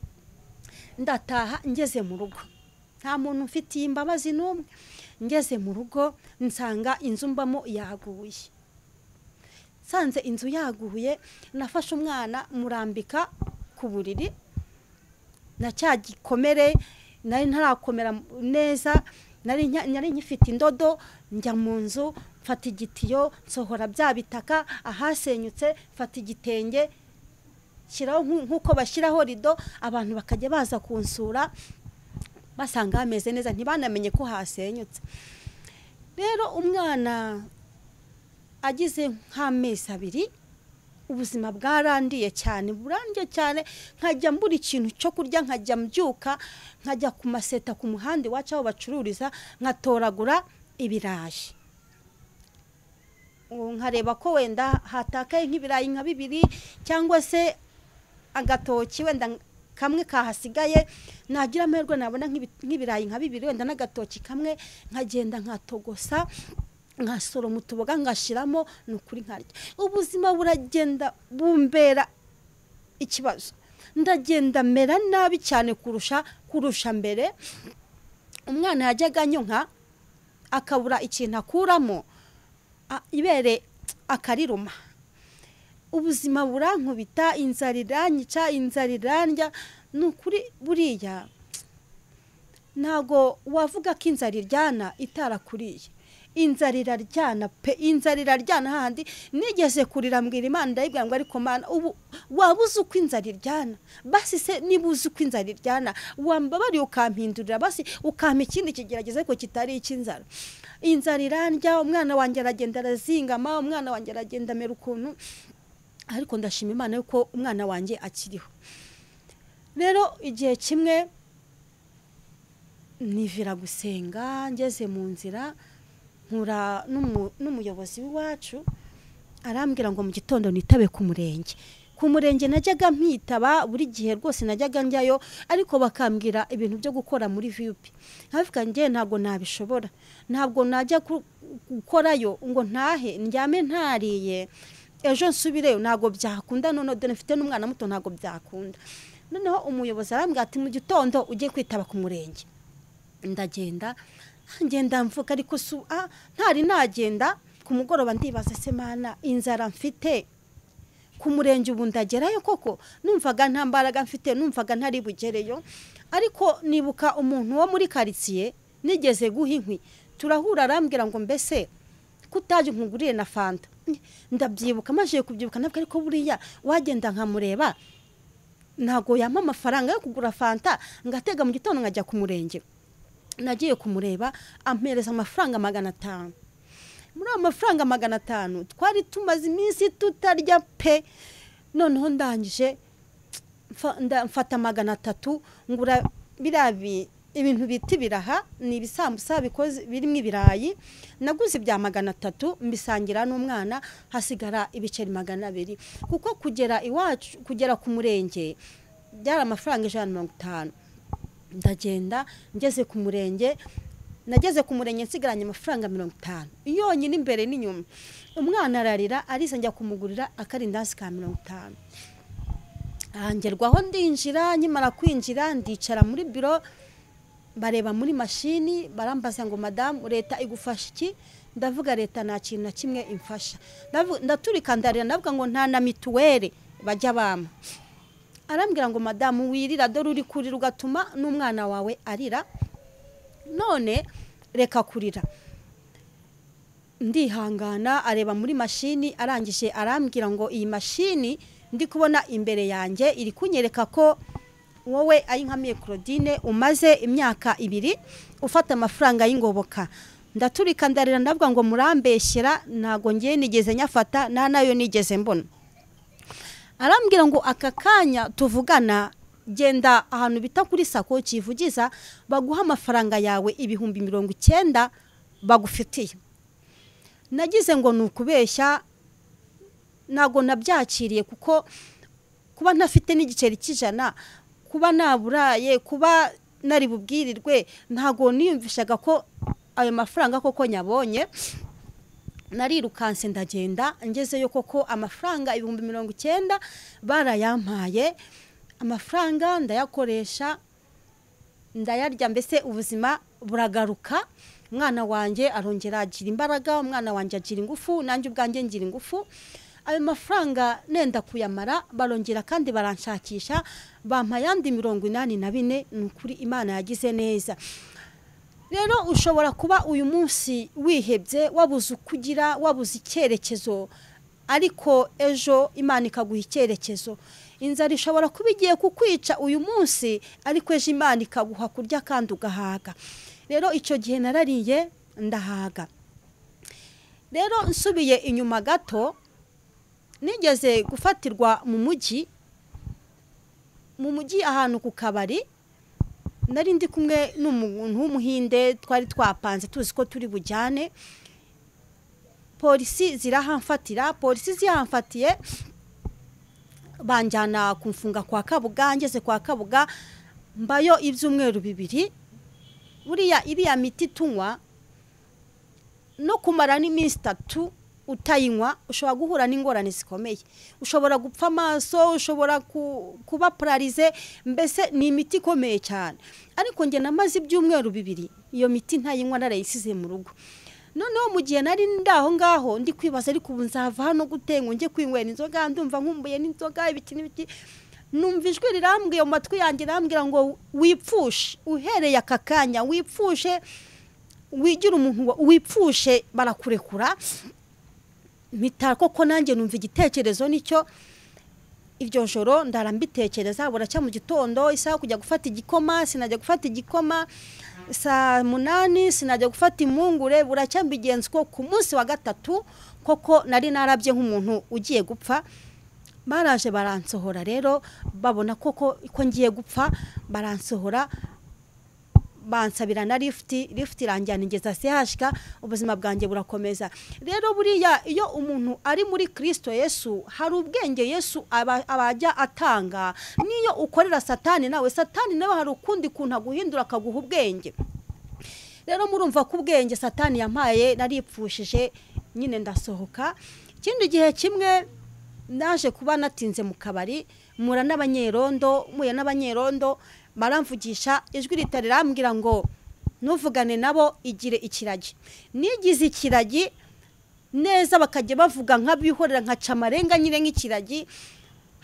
ndataha ngeze mu rugo nta muntu mfitiye imbabazi n'umwe ngeze mu rugo nsanga inzu mbamo yaguye nsanze inzu yaguye nafashe umwana murambika ku buriri na cya gikomere nari ntarakomera neza nari nkifite indodo njya mu nzu mfata igitiyo nsohora bya bitaka ahasenyutse mfata igitenge shyiraho nk'uko bashyiraho rido abantu bakajya baza kunsura basanga hameze neza ntibanamenye ko hasenyutse rero umwana agize nk'amezi abiri ubuzima bwarandiye cyane burandiye cyane nkajya mbura ikintu cyo kurya nkajya mbyuka nkajya ku maseta ku muhanda iwacu aho bacururiza nkatoragura ibirayi nkareba ko wenda hatakaye nk'ibirayi nka bibiri cyangwa se agatoki wenda kamwe kahasigaye nagira amahirwe nabona nk'ibirayi nka bibiri wenda n'agatoki kamwe nkagenda nkatogosa nkasoroma utuboga ngashyiramo ni ukuri nkarya ubuzima buragenda bumbera ikibazo ndagenda mera nabi cyane kurusha kurusha mbere umwana yajyaga anyonka akabura ikintu akuramo ibere akariruma ubuzima burankubita inzara iranyica inzara irandya ni ukuri buriya ntabwo wavuga ko inzara iryana itarakuriye inzara iraryana pe inzara iraryana hahandi nigeze kurira mbwira imana ndayibwira ngo ariko mana ubu waba uzi uko inzara iryana basi se niba uzi uko inzara iryana wambabariye ukampindurira basi ukampa ikindi kigerageza ariko kitari icy'inzara inzara irandya umwana wanjye aragenda arazingama umwana wanjye aragenda amera ukuntu ariko ndashima imana yuko umwana wanjye akiriho rero igihe kimwe nivira gusenga ngeze mu nzira nkura n'umuyobozi w'iwacu arambwira ngo mu gitondo nitabe ku murenge ku murenge najyaga mpitaba buri gihe rwose najyaga njyayo ariko bakambwira ibintu byo gukora muri viyupi nkavuga njye ntabwo nabishobora ntabwo najya gukorayo ngo ntahe ndyame ntariye ejo nsubireyo ntabwo byakunda none dore mfite n'umwana muto ntabwo byakunda noneho umuyobozi arambwira ati mu gitondo ujye kwitaba ku murenge ndagenda ngenda mvuga ariko ntari nagenda ku mugoroba ndibaza semana inzara mfite ku murenge ubu ndagerayo koko numvaga nta mbaraga mfite numvaga ntari bugereyo ariko nibuka umuntu wo muri karitsiye nigeze guha inkwi turahura arambwira ngo mbese kutajya nkugurire na fanta ndabyibuka maze kubyibuka ntabwo ariko buriya wagenda nkamureba ntabwo yampa amafaranga yo kugura fanta ngatega mu gitondo nkajya ku murenge nagiye kumureba ampereza amafaranga magana atanu muri ayo mafaranga magana atanu twari tumaze iminsi tutarya pe noneho ndangije mfata magana atatu ngura biriya ibintu bita ibiraha ni ibisambusa birimo ibirayi naguze ibya magana atatu mbisangira n'umwana hasigara ibiceri magana abiri kuko kugera iwacu kugera ku murenge byari amafaranga ijana na mirongo itanu ndagenda ngeze ku murenge nageze ku murenge nsigaranye amafaranga mirongo itanu yonyine imbere n'inyuma umwana ararira ariza njya kumugurira akarindansi ka mirongo itanu ahangerwaho ndinjira nkimara kwinjira ndicara muri biro bareba muri mashini barambaza ngo madamu leta igufasha iki ndavuga leta nta kintu na kimwe imfasha ndaturika ndarira ndavuga ngo nta na mituweli bajya bampa arambwira ngo madamu wirira dore uri kurira ugatuma n'umwana wawe arira none reka kurira ndihangana areba muri mashini arangije arambwira ngo iyi mashini ndi kubona imbere yanjye iri kunyereka ko wowe ari nka Claudine umaze imyaka ibiri ufata amafaranga y'ingoboka ndaturika ndarira ndavuga ngo murambeshyera ntabwo ngiye nigeze nyafata nta nayo nigeze mbona arambwira ngo aka kanya tuvugana genda ahantu bita kuri sako kivugiza baguha amafaranga yawe ibihumbi mirongo icyenda bagufitiye nagize ngo ni ukubeshya ntabwo nabyakiriye kuko kuba ntafite n'igiceri cy'ijana kuba naburaye kuba nari bubwirirwe ntabwo niyumvishaga ko ayo mafaranga koko nyabonye narirukanse ndagenda ngezeyo koko amafaranga ibihumbi mirongo icyenda barayampaye amafaranga ndayakoresha ndayarya mbese ubuzima buragaruka umwana wanjye arongera agira imbaraga umwana wanjye agira ingufu nanjye ubwanjye ngira ingufu ayo mafaranga nenda kuyamara barongera kandi baranshakisha bampa ayandi mirongo inani na bine ni ukuri imana yagize neza rero ushobora kuba uyu munsi wihebye wabuze uko ugira wabuze icyerekezo ariko ejo imana ikaguha icyerekezo inzara ishobora kuba igiye kukwica uyu munsi ariko ejo imana ikaguha kurya kandi ugahaga rero icyo gihe narariye ndahaga rero nsubiye inyuma gato nigeze gufatirwa mu mujyi mu mujyi ahantu ku kabari nari ndi kumwe n'umuntu w'umuhinde twari twapanze tuzi ko turi bujyane polisi zirahamfatira polisi zihamfatiye banjyana ku mfunga kwa kabuga ngeze kwa kabuga mbayo ibyumweru bibiri buriya iriya miti tunywa no kumara n'iminsi itatu utayinywa ushobora guhura n'ingorane zikomeye ushobora gupfa amaso ushobora kuba pararize mbese ni imiti ikomeye cyane ariko njye namaze ibyumweru bibiri iyo miti ntayinywa narayisize mu rugo noneho mu gihe nari ndi aho ngaho ndi kwibaza ariko ubu nzava hano gute ngo njye kwinywera inzoga ndumva nkumbuye n'inzoga ibiti n'ibiti numva ijwi rirambwiye mu matwi yanjye irambwira ngo wipfushe uhereye aka kanya wipfushe wigira umuntu wipfushe barakurekura mpita koko nanjye numva igitekerezo nicyo iryo joro ndarambitekereza buracya mu gitondo isaha kujya gufata igikoma sinajya gufata igikoma saa munani sinajya gufata impungure buracya mbigenzi ko ku munsi wa gatatu koko nari narabye nk'umuntu ugiye gupfa baraje baransohora rero babona koko ko ngiye gupfa baransohora bansabira na lifuti lifuti irangira ingeza sehashika ubuzima bwanjye burakomeza rero buriya iyo umuntu ari muri kirisito yesu hari ubwenge yesu abajya atanga n'iyo ukorera satani nawe satani nawe hari ukundi kuntu aguhindura akaguha ubwenge rero murumva ko ubwenge satani yampaye naripfushije nyine ndasohoka ikindi gihe kimwe naje kuba natinze mu kabari mura n'abanyerondo muya n'abanyerondo maramvugisha ijwi ritari rambwira ngo ntuvugane nabo igire ikiragi nigize ikiragi neza bakajya bavuga nk'abihorera nka camarenga nyine nk'ikiragi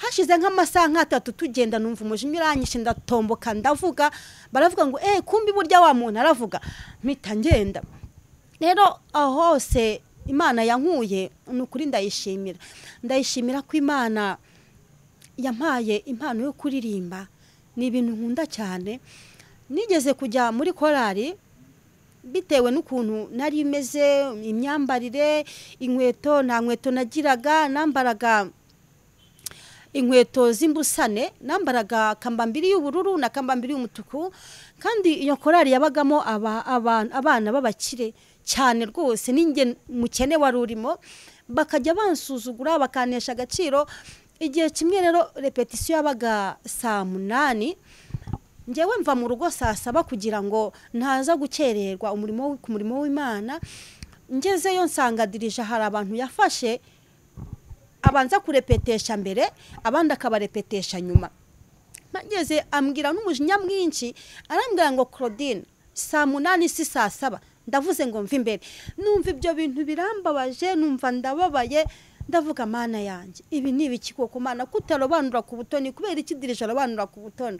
hashize nk'amasaha nk'atatu tugenda numva umujinya uranyishe ndatomboka ndavuga baravuga ngo eee kumbi burya wa muntu aravuga mpita ngenda rero aho hose imana yankuye ni ukuri ndayishimira ndayishimira ko imana yampaye impano yo kuririmba ni ibintu nkunda cyane nigeze kujya muri korari bitewe n'ukuntu nari imeze imyambarire inkweto nta nkweto nagiraga nambaraga inkweto z'imbusane nambaraga kambambiri y'ubururu na kambambiri y'umutuku kandi iyo korari yabagamo abana b'abakire cyane rwose n'inge mukene wari urimo bakajya bansuzugura bakanesha agaciro igihe kimwe rero repetisiyo yabaga saa munani ngewe mva mu rugo saa saba kugira ngo ntaza gukererwa umurimo ku murimo w'imana ngezeyo nsangadirije hari abantu yafashe abanza kurepetesha mbere abandi akabarepetesha nyuma ngeze ambwira n'umujinya mwinshi arambwira ngo claudine saa munani si saa saba ndavuze ngo mve imbere numva ibyo bintu birambabaje numva ndababaye ndavuga mana yanjye ibi ni ibiki koko mana kutarobanura ku butoni kubera ikidirije arobanura ku butoni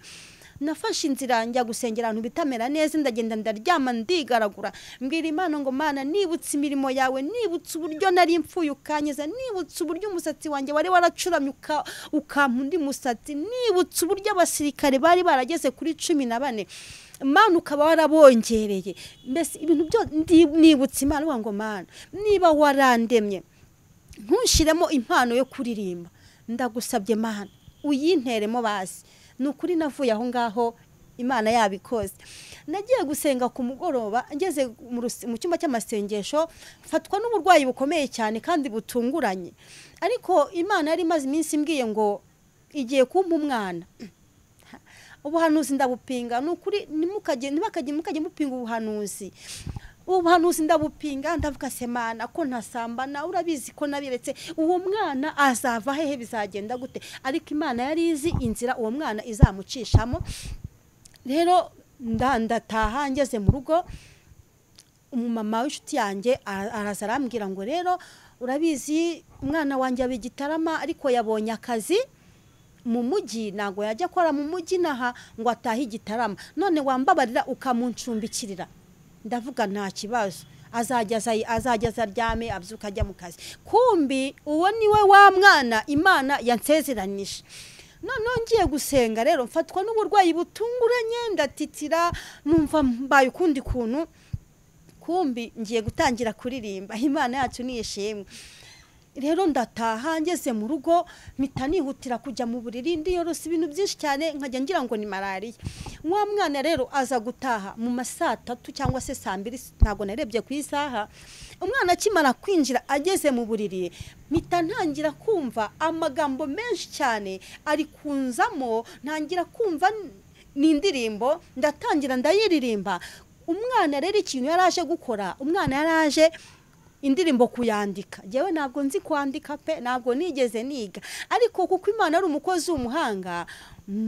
nafashe inzira njya gusengera ahantu bitamera neza ndagenda ndaryama ndigaragura mbwira imana ngo mana nibutse imirimo yawe nibutse uburyo nari mfuye ukanyeza nibutse uburyo umusatsi wanjye wari waracuramye ukampa undi musatsi nibutse uburyo abasirikare bari barageze kuri cumi na bane mana ukaba warabongereye mbese ibintu byo nibutse imana uba ngo mana niba warandemye ntushyiremo impano yo kuririmba ndagusabye mana uyinteremo bazi ni ukuri navuye aho ngaho imana yabikoze nagiye gusenga ku mugoroba ngeze mu cyumba cy'amasengesho mfatwa n'uburwayi bukomeye cyane kandi butunguranye ariko imana yari imaze iminsi imbwiye ngo igiye kumpa umwana ubuhanuzi ndabupinga ni ukuri ntimukajye mupinga ubuhanuzi ubuhanuzi ndabupinga ndavuga semana ko ntasambana urabizi ko nabiretse uwo mwana azava hehe bizagenda gute ariko imana yari izi inzira uwo mwana izamucishamo rero ndataha ngeze mu rugo umumama w'inshuti yanjye araza arambwira ngo rero urabizi umwana wanjye aba igitarama ariko yabonye akazi mu mujyi ntabwo yajya akora mu mujyi naha ngo atahe igitarama none wambabarira ukamuncumbikirira ndavuga nta kibazo azajya azaryame abyuka ajya mu kazi kumbi uwo ni we wa mwana imana yansezeranije noneho ngiye gusenga rero mfatwa n'uburwayi butunguranye ndatitira numva mbaye ukundi kuntu kumbi ngiye gutangira kuririmba imana yacu niyishimwe rero ndataha ngeze mu rugo mpita nihutira kujya mu buriri ndiyorosa ibintu byinshi cyane nkajya ngira ngo ni malariya wa mwana rero aza gutaha mu ma saa tatu cyangwa se saa mbiri ntabwo narebye ku isaha umwana akimara kwinjira ageze mu buriri mpita ntangira kumva amagambo menshi cyane ari kunzamo ntangira kumva ni indirimbo ndatangira ndayiririmba umwana rero ikintu yari aje gukora umwana yari aje indirimbo kuyandika ngewe ntabwo nzi kwandika pe ntabwo nigeze niga ariko kuko imana ari umukozi w'umuhanga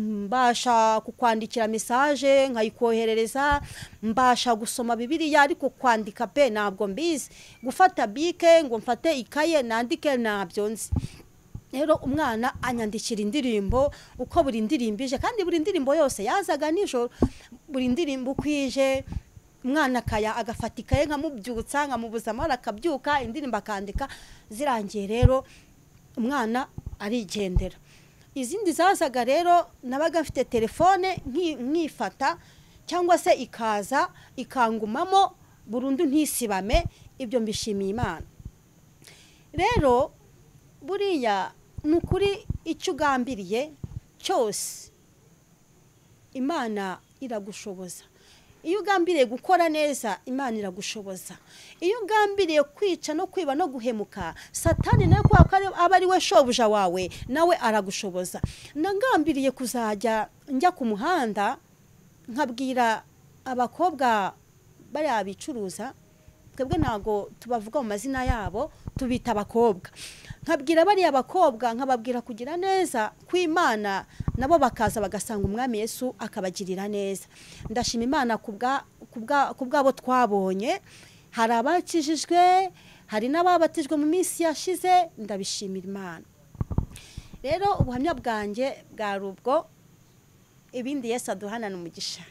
mbasha kukwandikira mesaje nkayikoherereza mbasha gusoma bibiriya ariko kwandika pe ntabwo mbizi gufata bike ngo mfate ikaye nandike ntabyo nzi rero umwana anyandikira indirimbo uko buri ndirimbo ije kandi buri ndirimbo yose yazaga nijoro buri ndirimbo uko ije umwana akaya agafata ikaye nkamubyutsa nkamubuza amara akabyuka indirimbo akandika zirangiye rero umwana arigendera izindi zazaga rero nabaga mfite telefone nkifata cyangwa se ikaza ikangumamo burundu ntisibame ibyo mbishimiye imana rero buriya ni ukuri icyo ugambiriye cyose imana iragushoboza iyo ugambiriye gukora neza imana iragushoboza iyo ugambiriye kwica no kwiba no guhemuka satani nawe kubera ko aba ari we shobuja wawe nawe aragushoboza nagambiriye kuzajya njya ku muhanda nkabwira abakobwa bariya bicuruza twebwe ntabwo tubavuga mu mazina yabo tubita abakobwa nkabwira bariya bakobwa nkababwira kugira neza kw'imana nabo bakaza bagasanga umwami Yesu akabagirira neza ndashima imana ku bwabo twabonye hari abakijijwe hari n'ababatijwe mu minsi yashize ndabishimira imana rero ubuhamya bwanjye bwari ubwo ibindi Yesu aduhana ni umugisha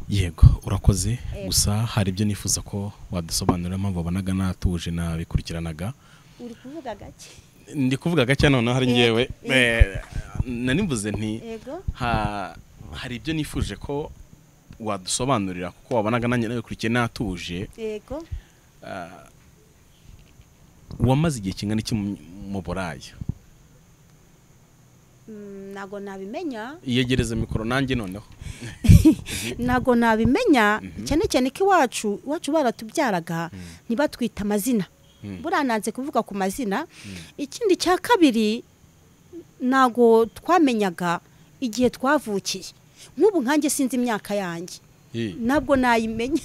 yego urakoze gusa hari ibyo nifuza ko wadusobanurira impamvu wabonaga natuje nabikurikiranaga uri kuvuga gake ndi kuvuga gake noneho hari ngewe nanivuze nti hari ibyo nifuje ko wadusobanurira kuko wabonaga nanjye nabikurikiye natuje yego wamaze igihe kingana iki mu burayi ntabwo nabimenya iyegereza mikoro nanjye noneho ntabwo nabimenya cyane cyane ko iwacu iwacu baratubyaraga ntibatwite amazina burananze kuvuga ku mazina ikindi cya kabiri ntabwo twamenyaga igihe twavukiye nk'ubu nkange sinzi imyaka yanjye ntabwo nayimenya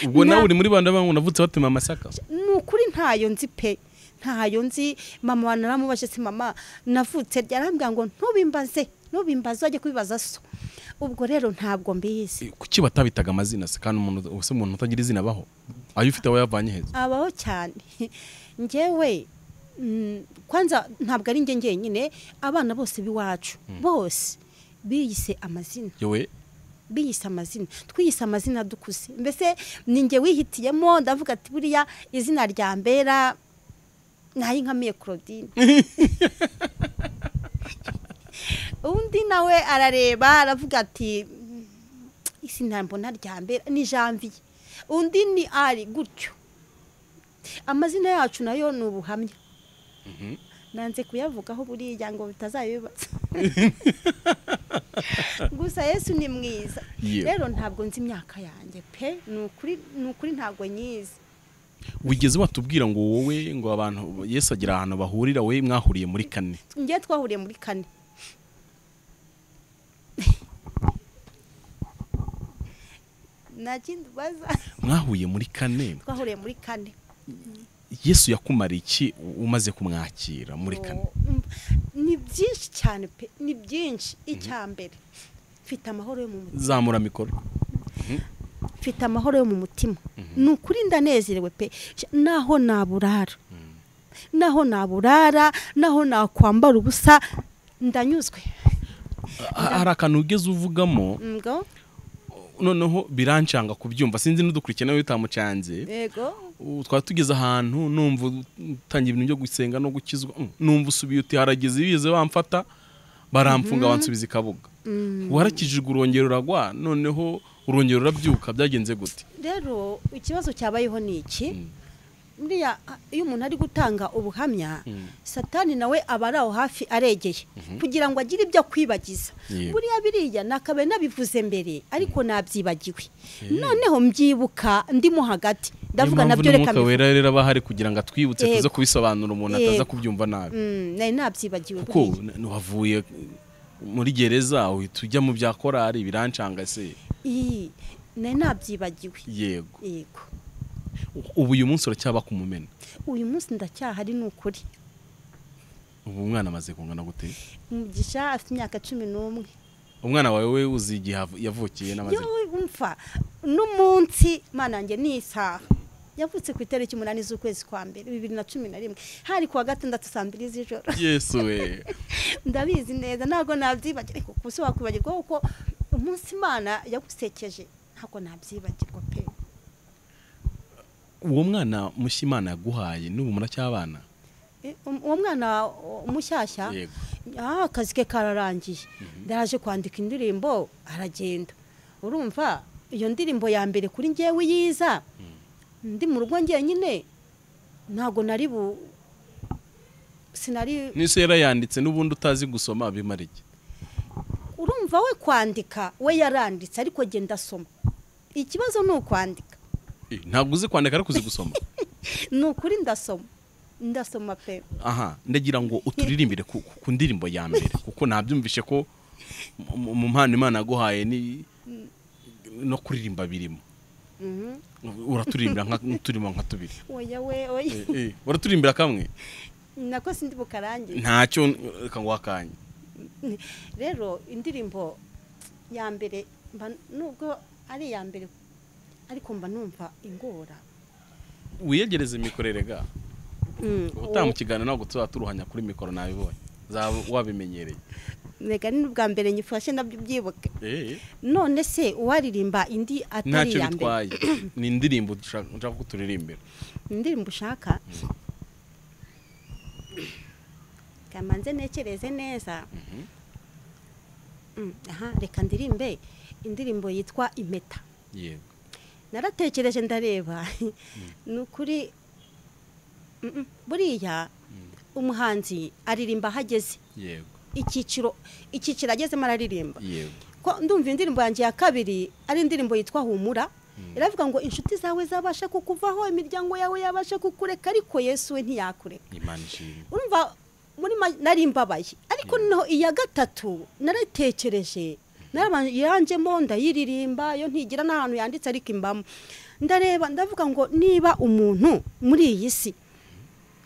ubwo nawe uri muri banda bangu navutse batema amasaka ni ukuri ntayo nzi pe ntayo nzi mama wa naramubashe si mama navutse ryarambwira ngo ntubimbaze ntubimbaze wajye kubibaza so ubwo rero ntabwo mbizi kuki batabitaga amazina se kandi umuntu ubu umuntu utagira izina abaho ayo ufite aho yavanye heza abaho cyane ngewe kwanza ntabwo ari njye ngenyine abana bose b'iwacu bose biyise amazina yewe biyise amazina twiyise amazina dukuze mbese ni njye wihitiyemo ndavuga ati buriya izina rya mbera nayo nkamiye Claudine undi nawe arareba aravuga ati izina mbona rya mbere ni janvier undi ni ari gutyo amazina yacu nayo ni ubuhamya nanze kuyavugaho buriya ngo bitazabibatsa gusa yesu ni mwiza rero ntabwo nzi imyaka yanjye pe ni ukuri ntabwo nyizi wigeze watubwira ngo wowe ngo abantu yesu agira ahantu bahurira wowe mwahuriye muri kane njye twahuriye muri kane mwahuye muri kane twahuriye muri kane yesu yakumariye iki umaze kumwakira muri kane ni byinshi cyane pe ni byinshi icya mbere mfite amahoro yo mu mutima zamura mikoro mfite amahoro yo mu mutima ni ukuri ndanezerewe pe naho naburara naho naburara naho nakwambara ubusa ndanyuzwe hari akantu ugeze uvugamo noneho birancanga kubyumva sinzi n'udukurikiye nawe utamucanze twaba tugeze ahantu numva utangiye ibintu byo gusenga no gukizwa numva usubiye uti harageze ibize bamfata baramfunga bansubiza ikabuga warakijijwe urongero uragwa noneho urongero urabyuka byagenze gute rero ikibazo cyabayeho ni iki buriya iyo umuntu ari gutanga ubuhamya satani nawe aba ari aho hafi aregeye kugira ngo agire ibyo akwibagiza buriya biriya nakabaye nabivuze mbere ariko nabyibagiwe noneho mbyibuka ndimo hagati ndavuga nabyo reka mbivuga wera rero aba ahari kugira ngo atwibutse tuze kubisobanura umuntu ataza kubyumva nabi nari nabyibagiwe kuko wavuye muri gereza uhita ujya mu bya korari birancanga se iyi nari nabyibagiwe yego yego ubu uyu munsi uracyaba ku mumena uyu munsi ndacyahari ni ukuri ubu umwana amaze kungana gute umugisha afite imyaka cumi n'umwe umwana wawe we uzi igihe yavukiye n'amazina mfa n'umunsi manange ni isaha yavutse ku itariki umunani z'ukwezi kwa mbere bibiri na cumi na rimwe hari kuwa gatandatu saa mbiri z'ijoro yesu we ndabizi neza ntabwo nabyibagirwa kuko ubu wakwibagirwa kuko umunsi imana yagusekeje ntabwo nabyibagirwa pe uwo mwana mushya imana yaguhaye n'ubu muracyabana uwo mwana mushyashya akazi ke kararangiye ndaje kwandika indirimbo aragenda urumva iyo ndirimbo ya mbere kuri ngewe yiza ndi mu rugo njyenyine ntabwo nari bu sinari n'isi yarayanditse n'ubundi utazi gusoma bimara iki urumva we kwandika we yaranditse ariko genda asoma ikibazo ni ukwandika ntabwo uzi kwandika ariko uzi gusoma ni ukuri ndasoma ndasoma pe aha ndagira ngo uturirimbire ku ndirimbo ya mbere kuko nabyumvishe ko mu mpano imana yaguhaye no kuririmba birimo uraturirimbira turimo nka tubiri oya we oya uraturimbira kamwe nako sindi bukarangiye ntacyo reka ngo wakanye rero indirimbo ya mbere nubwo ari iya mbere ariko mba numva ingora wiyegereza imikorere ga utaha mu kiganiro ntabwo tuba turuhanya kuri mikoro nabibonye wabimenyereye reka ni ubwa mbere nyifashe nabyo ubyibuke none se uwaririmba indi atari iya mbere ni indirimbo ushaka ko turirimbira indirimbo ushaka kamanze ntekereze neza aha reka ndirimbe indirimbo yitwa impeta naratekereje ndareba ni ukuri buriya umuhanzi aririmba aho ageze icyiciro icyiciro agezemo araririmba ndumva indirimbo yanjye ya kabiri ari indirimbo yitwa humura iravuga ngo inshuti zawe zabasha kukuvaho imiryango yawe yabasha kukureka ariko yesu we ntiyakureka urumva muri nari mbabaye ariko noneho iya gatatu narayitekereje yanjemo ndayiririmba iyo ntigira n'ahantu yanditse ariko imbamo ndareba ndavuga ngo niba umuntu muri iyi si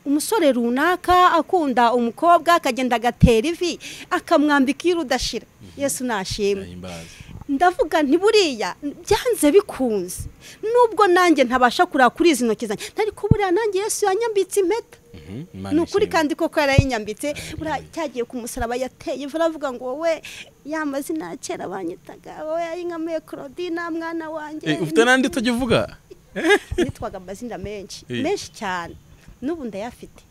umusore runaka akunda umukobwa akagenda agatera ivi akamwambika iyo udashira yesu nashimwe ndavuga ntiburiya byanze bikunze nubwo nanjye ntabasha kureba kuri izi ntoki zanjye ariko buriya nanjye yesu yanyambitse impeta ni ukuri kandi koko yarayinyambitse buriya cyagiye ku musaraba yateye baravuga ngo wowe ya mazina kera banyitaga wowe yayinkamiye claudine mwana wanjye ufite n'andi utajya uvuga nitwaga amazina menshi menshi cyane n'ubu ndayafite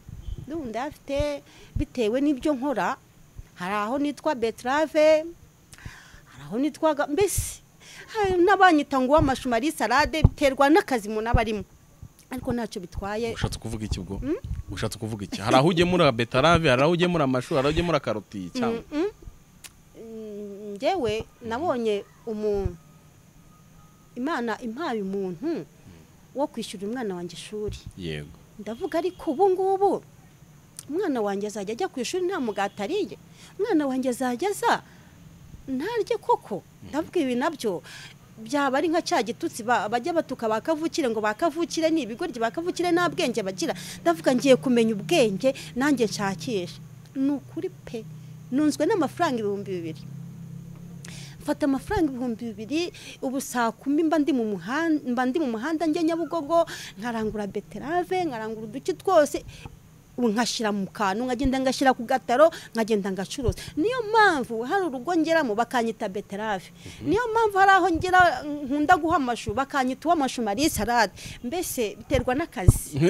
n'ubu ndayafite bitewe n'ibyo nkora hari aho nitwa beterave hari aho nitwa mbese n'abanyita ngo uw'amashu marie salade biterwa n'akazi umuntu aba arimo ariko ntacyo bitwaye ushatse kuvuga iki ubwo ushatse kuvuga iki hari aho ugemura beterave hari aho ugemura amashu hari aho ugemura karoti cyangwa ngewe nabonye umuntu imana impaye umuntu wo kwishyura umwana wanjye ishuri yego ndavuga ariko ubu ngubu umwana wanjye azajya ajya ku ishuri nta mugati ariye umwana wanjye azajya aza ntarye koko ndavuga ibi nabyo byaba ari nka cya gitutsi bajya batuka bakavukire ngo bakavukire ni ibigoryi bakavukire nta bwenge bagira ndavuga ngiye kumenya ubwenge nanjye nshakisha ni ukuri pe nunzwe n'amafaranga ibihumbi bibiri mfata amafaranga ibihumbi bibiri ubu saa kumi mba ndi mu muhanda mba ndi mu muhanda njya nyabugogo nkarangura beterave nkarangura uduki twose nkashyira mu kantu nkagenda ngashyira ku gataro nkagenda ngacuruza niyo mpamvu hari urugo ngeramo bakanyita beterave niyo mpamvu hari aho ngera nkunda guha amashu bakanyita uw'amashu mariye salade mbese biterwa n'akazi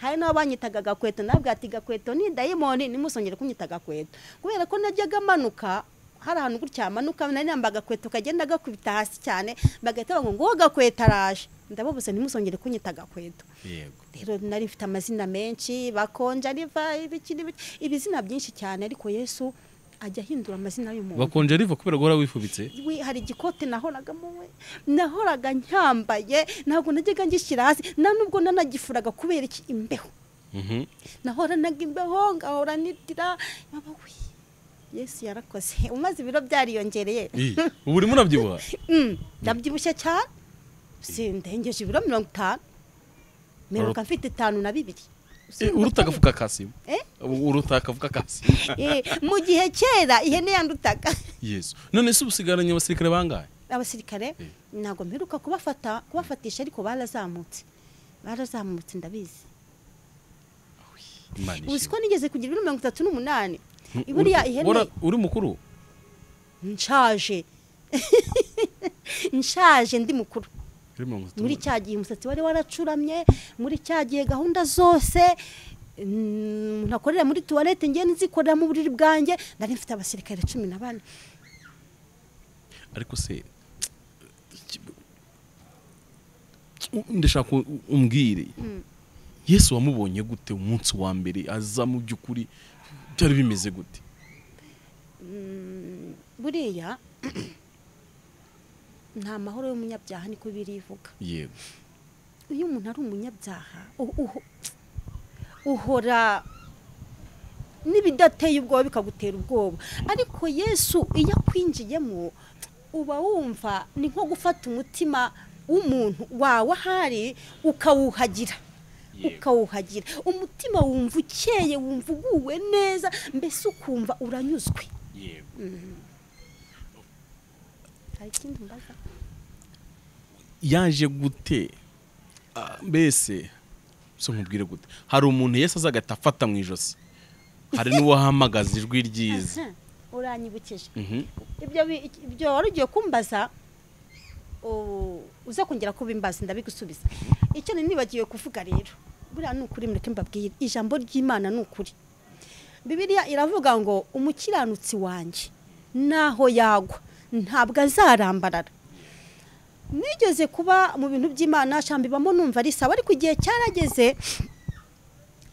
hari n'aho banyitaga agakweto nabwo ati gakweto ni dayimoni nimusongere kunyita agakweto kubera ko najyaga amanuka hari ahantu gutya hamanuka nari nambaye agakweto kagenda gakubita hasi cyane bagahita bavuga ngo uwo gakweto araje ndababuze ntimusongere kunyita agakweto rero nari mfite amazina menshi bakonja riva ibizina byinshi cyane ariko yesu ajya ahindura amazina y'umuntu bakonja riva kubera guhora wifubitse hari igikote nahoraga muwe nahoraga nyambaye ntabwo najyaga ngishyira hasi nta nubwo nanagifuraga kubera iki imbeho nahora naga imbeho ngahora nitira yesu yarakoze umaze ibiro byariyongereye ubu urimo urabyibuha ndabyibushye cyane sindengeje ibiro mirongo itanu mirongo afite itanu na bibiri uruta agafuka ka sima uruta akavuka ka sima mu gihe kera ihene yandutaga yesu none se ubusigaranye abasirikare bangahe abasirikare ntabwo mperuka kubafata kubafatisha ariko barazamutse barazamutse ndabizi uzi ko nigeze kugira ibiro mirongo itatu n'umunani buriya ihene uri mukuru nshaje nshaje ndi mukuru muri cya gihe umusatsi wari waracuramye muri cya gihe gahunda zose ntakorera muri tuwarete ngenda nzikorera mu buriri bwanjye nari mfite abasirikare cumi na bane ariko se ndashaka umbwire yesu wamubonye gute umunsi wa mbere aza mu by'ukuri byari bimeze gute buriya nta mahoro y'umunyabyaha niko birivuga yego iyo umuntu ari umunyabyaha uhora n'ibidateye ubwoba bikagutera ubwoba ariko yesu iyo akwinjiyemo uba wumva ni nko gufata umutima w'umuntu wawe ahari ukawuhagira ukawuhagira umutima wumva ukeye wumva uguwe neza mbese ukumva uranyuzwe yaje gute mbese si nkubwire gute hari umuntu yesi azagahita afata mu ijosi hari n'uwahamagaza ijwi ryiza uranyibukije ibyo wari ugiye kumbaza uza kongera kubimbaza ndabigusubiza icyo nibagiwe kuvuga rero buriya ni ukuri mureke mbabwire ijambo ry'imana ni ukuri bibiriya iravuga ngo umukiranutsi wanjye naho yagwa ntabwo azarambarara nigeze kuba mu bintu by'imana shambibamo numva ari sawa ariko igihe cyarageze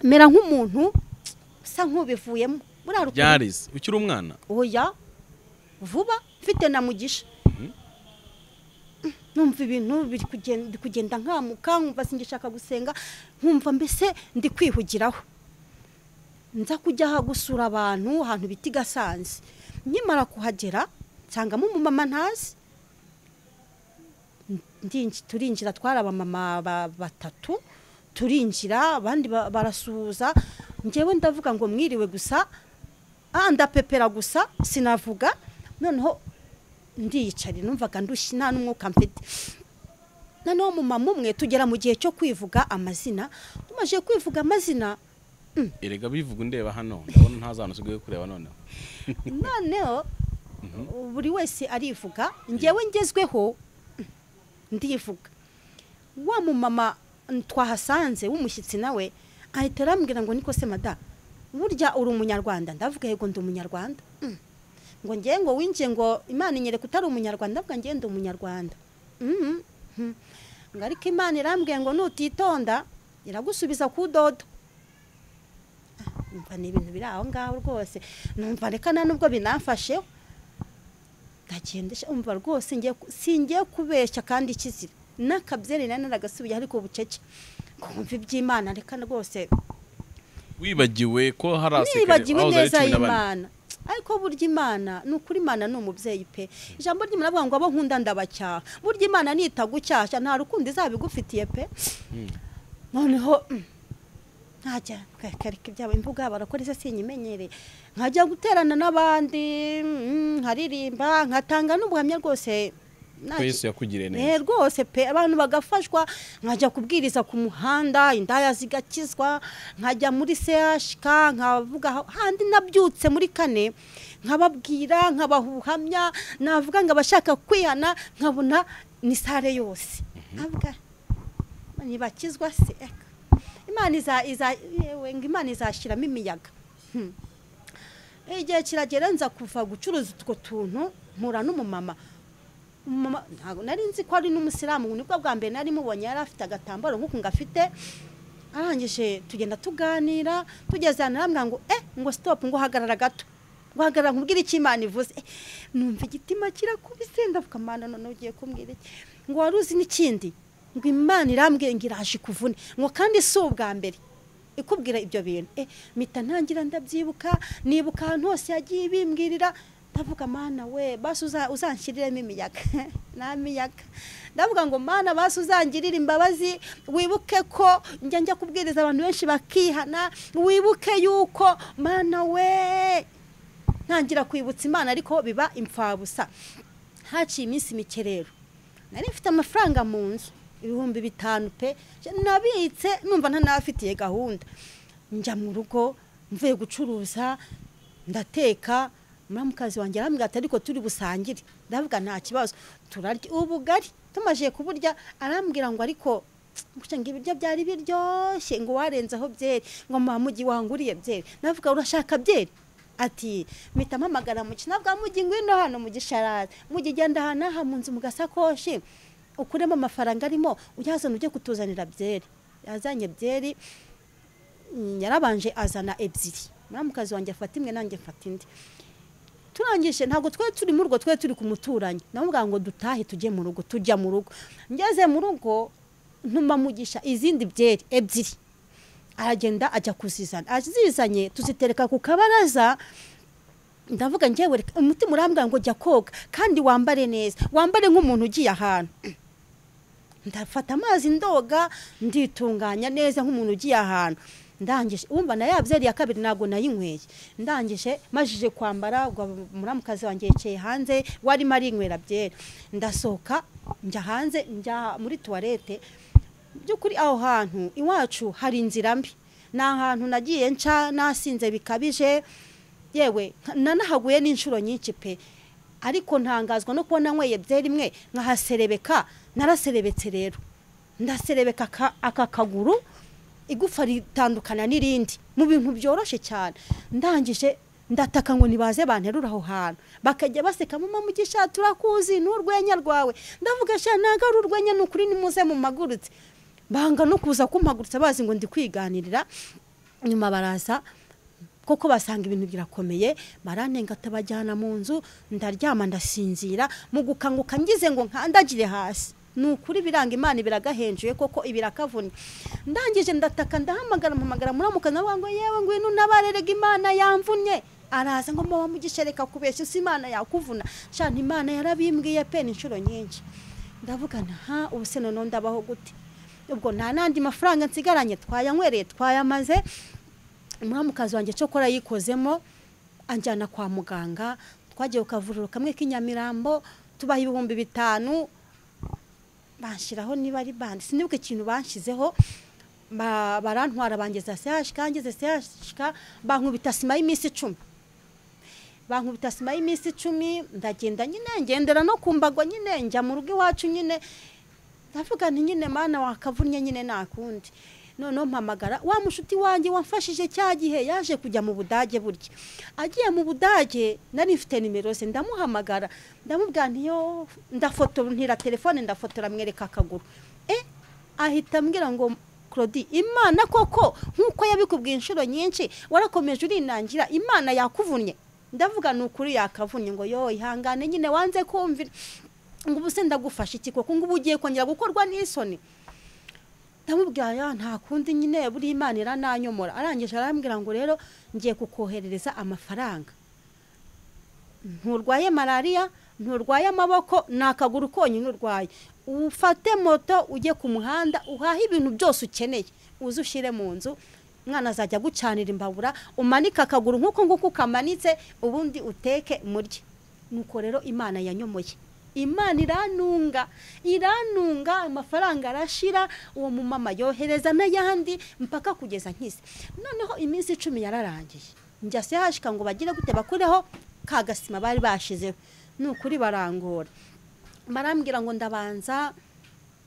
mera nk'umuntu usa nk'ubivuyemo byarize ukiri umwana oya vuba mfite na mugisha numva ibintu biri kugenda nkamuka nkumva singishaka gusenga nkumva mbese ndi kwihugiraho nza kujya gusura abantu ahantu bita i gasanze nkimara kuhagera nsangamo umumama ntazi turinjira twari abamama batatu turinjira abandi barasuhuza ngewe ndavuga ngo mwiriwe gusa ndapepera gusa sinavuga noneho ndiyicari numvaga ndushye nta n'umwuka mfite noneho umumama umwe tugera mu gihe cyo kwivuga amazina tumaze kwivuga amazina erega bivuga ndeba hano ndabona ntazana usigaye kureba noneho noneho buri wese arivuga ngewe ngezweho ndivuga wa mumama twahasanze w'umushyitsi nawe ahita arambwira ngo niko se mada burya uri umunyarwanda ndavuga yego ndi umunyarwanda ngo ngewe ngo winjiye ngo imana inyereka utari umunyarwanda ndavuga ngewe ndi umunyarwanda ngo ariko imana irambwiye ngo nutitonda iragusubiza ku dodo ni ibintu biri aho ngaho rwose numva reka nta nubwo binafasheho umva rwose singiye kubeshya kandi ikizira n'akabyeri nari naragasubiye ariko ubucece kumva iby'imana reka rwose wibagiwe ko hari abasekere nibagiwe neza y'imana ariko burya imana ni ukuri imana ni umubyeyi pe ijambo ry'imana avuga ngo abo nkunda ndabacyaha burya imana nitagucyashya nta rukundo izaba igufitiye pe noneho ntajya kwereka ibyabo imbuga yabo barakora izo sinyimenyereye nkajya guterana n'abandi nkaririmba nkatanga n'ubuhamya rwose twese yakugiriye neza rwose pe abantu bagafashwa nkajya kubwiriza ku muhanda indaya zigakizwa nkajya muri sehashika nkavuga handi nabyutse muri kane nkababwira nkabaha ubuhamya navuga ngo abashaka kwihana nkabona ni sare yose ntibakizwa se imana imana izashyiramo imiyaga igihe kiragera nza kuva gucuruza utwo tuntu mpura n'umumama ntabwo nari nzi ko ari n'umusilamu nibwo bwa mbere nari mubonye yari afite agatambaro nk'uku ngafite arangije tugenda tuganira tugeze ahantu arambwira ngo eh ngo sitopu ngo hagarara gato ngo hagarara nkubwire icyo imana ivuze numva igitima kirakubise ndavuga amana noneho ugiye kumbwira iki ngo wari uzi n'ikindi ngo imana irambwiye ngo iraje ikuvune ngo kandi si ubwa mbere ikubwira ibyo bintu mita ntangira ndabyibuka nibuka ahantu hose yagiye ibimbwirira ndavuga mana we basi uzanshiriremo imiyaga nta miyaga ndavuga ngo mana basi uzangirire imbabazi wibuke ko njya njya kubwiriza abantu benshi bakihana wibuke yuko mana we ntangira kwibutsa imana ariko biba impfabusa haciye iminsi mike rero nari mfite amafaranga mu nzu ibihumbi bitanu pe nabitse numva ntanafitiye gahunda njya mu rugo mvuye gucuruza ndateka muramukazi wanjye arambwira ati ariko turi busangire ndavuga nta kibazo turarya ubugari tumaje kuburya arambwira ngo ariko ngo ibiryo byari biryoshye ngo warenzeho byeri ngo mugi wanguriye byeri navuga urashaka byeri ati mpita mpamagara mu kinavuga mugi ngwino hano mu gisharaza mugi genda ahantu aha mu nzu mu gasakoshi ukuremo amafaranga arimo uyazana ujye kutuzanira byeri yazanye byeri yarabanje azana ebyiri muramukazi wanjye afata imwe nanjye mfata indi turangije ntabwo twe turi mu rugo twe turi ku muturanyi namubwira ngo dutahe tujye mu rugo tujya mu rugo ngeze mu rugo ntuma mugisha izindi byeri ebyiri aragenda ajya kuzizana azizanye tuzitereka ku kabaraza ndavuga ngewe reka umutima urambwira ngo jya koga kandi wambare neza wambare nk'umuntu ugiye ahantu ndafata amazi ndoga nditunganya neza nk'umuntu ugiye ahantu ndangije wumva na ya byeri ya kabiri ntabwo nayinyweye ndangije majije kwambara muramukazi wanjye yicaye hanze warimo arinywera byeri ndasohoka njya hanze njya muri tuwarete by'ukuri aho hantu iwacu hari inzira mbi ni ahantu nagiye nca nasinze bikabije yewe nanahaguye n'inshuro nyinshi pe ariko ntangazwa no kubona nyweye byeri imwe nkahaserebeka naraserebetse rero ndaserebeka aka kaguru igufa ritandukana n'irindi mu bintu byoroshye cyane ndangije ndataka ngo nibaze banterura aho hantu bakajya baseka mu mugisha turakuzi n'urwenya rwawe ndavuga sha ntago ari urwenya ni ukuri nimuze mu magurutse banga no kuza kumagurutsa bazi ngo ndi kwiganirira nyuma baraza koko basanga ibintu birakomeye baranenga atabajyana mu nzu ndaryama ndasinzira mu gukanguka ngize ngo nkandagire hasi ni ukuri biranga imana biragahenjuye koko ibirakavunnye ndangije ndataka ndahamagara mpamagara muramuka nawe ngo yewe ngwino unabarerega imana yamvunnye araza ngo muba mugishereka kubeshya si imana yakuvuna shana imana yarabimbwiye pe inshuro nyinshi ndavuga nta ubu se noneho ndabaho gute ubwo nta n'andi mafaranga nsigaranye twayanywereye twayamaze umuramukazi wanjye cyokora yikozemo anjyana kwa muganga twagiye ku kavuriro kamwe k'inyamirambo tubaha ibihumbi bitanu bashyiraho niba ari bandi sinibuke ikintu banshyizeho barantwara bangeza sehashika ngeze sehashika bankubita sima y'iminsi icumi bankubita sima y'iminsi icumi ndagenda nyine ngendera no ku mbago nyine njya mu rugo iwacu nyine ndavuga nti nyine mana wakavunnye nyine nakundi noneho mpamagara wa mushuti wanjye wamfashije cya gihe yaje kujya mu budage burya agiye mu budage nari mfite nimero ze ndamuhamagara ndamubwira ntiyo ndafotora telefone ndafotora mwereka akaguru ahita ambwira ngo claude imana koko nk'uko yabikubwiye inshuro nyinshi warakomeje urinangira imana yakuvunnye ndavuga ni ukuri yakavunnye ngo yo ihangane nyine wanze kumvira ngo ubu se ndagufashe iki koko ngo ubu ugiye kongera gukorwa n'isoni ndamubwira nta kundi nyine buri imana irananyomora arangije arambwira ngo rero ngiye kukoherereza amafaranga nturwaye malariya nturwaye amaboko ni akaguru konyine urwaye ufate moto ujye ku muhanda uhahe ibintu byose ukeneye uze ushyire mu nzu umwana azajya agucanira imbabura umanike akaguru nk'uko nguko ukamanitse ubundi uteke murye nuko rero imana yanyomoye imana iranunga iranunga amafaranga arashira uwo mumama yohereza n'ayandi mpaka kugeza nk'izi noneho iminsi icumi yararangiye njya sehashika ngo bagire gute bakureho ka gasima bari bashizeho ni ukuri barangora barambwira ngo ndabanza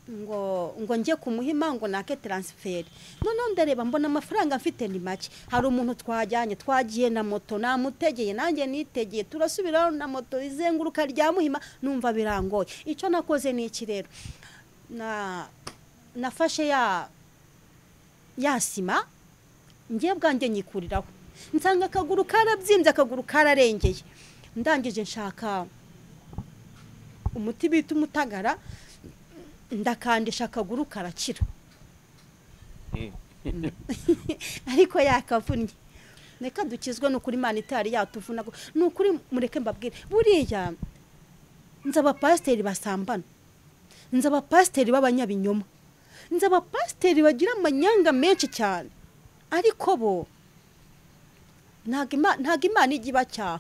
ngo ngo njye ku muhima ngo nake taransiferi noneho ndareba mbona amafaranga mfite ni make hari umuntu twajyanye twagiye na moto namutegeye nanjye nitegeye turasubiraho na moto izenguruka rya muhima numva birangoye icyo nakoze ni iki rero nafashe ya ya sima ngiye bwanjye nyikuriraho nsanga akaguru karabyimbye akaguru kararengeye ndangije nshaka umuti bita umutagara ndakandisha akaguru karakira ariko yakavunnye reka dukizwe ni ukuri imana itari yatuvuna ni ukuri mureke mbabwire buriya nzi abapasiteri basambana nzi abapasiteri b'abanyabinyoma nzi abapasiteri bagira amanyanga menshi cyane ariko bo ntabwo imana ijya ibacyaha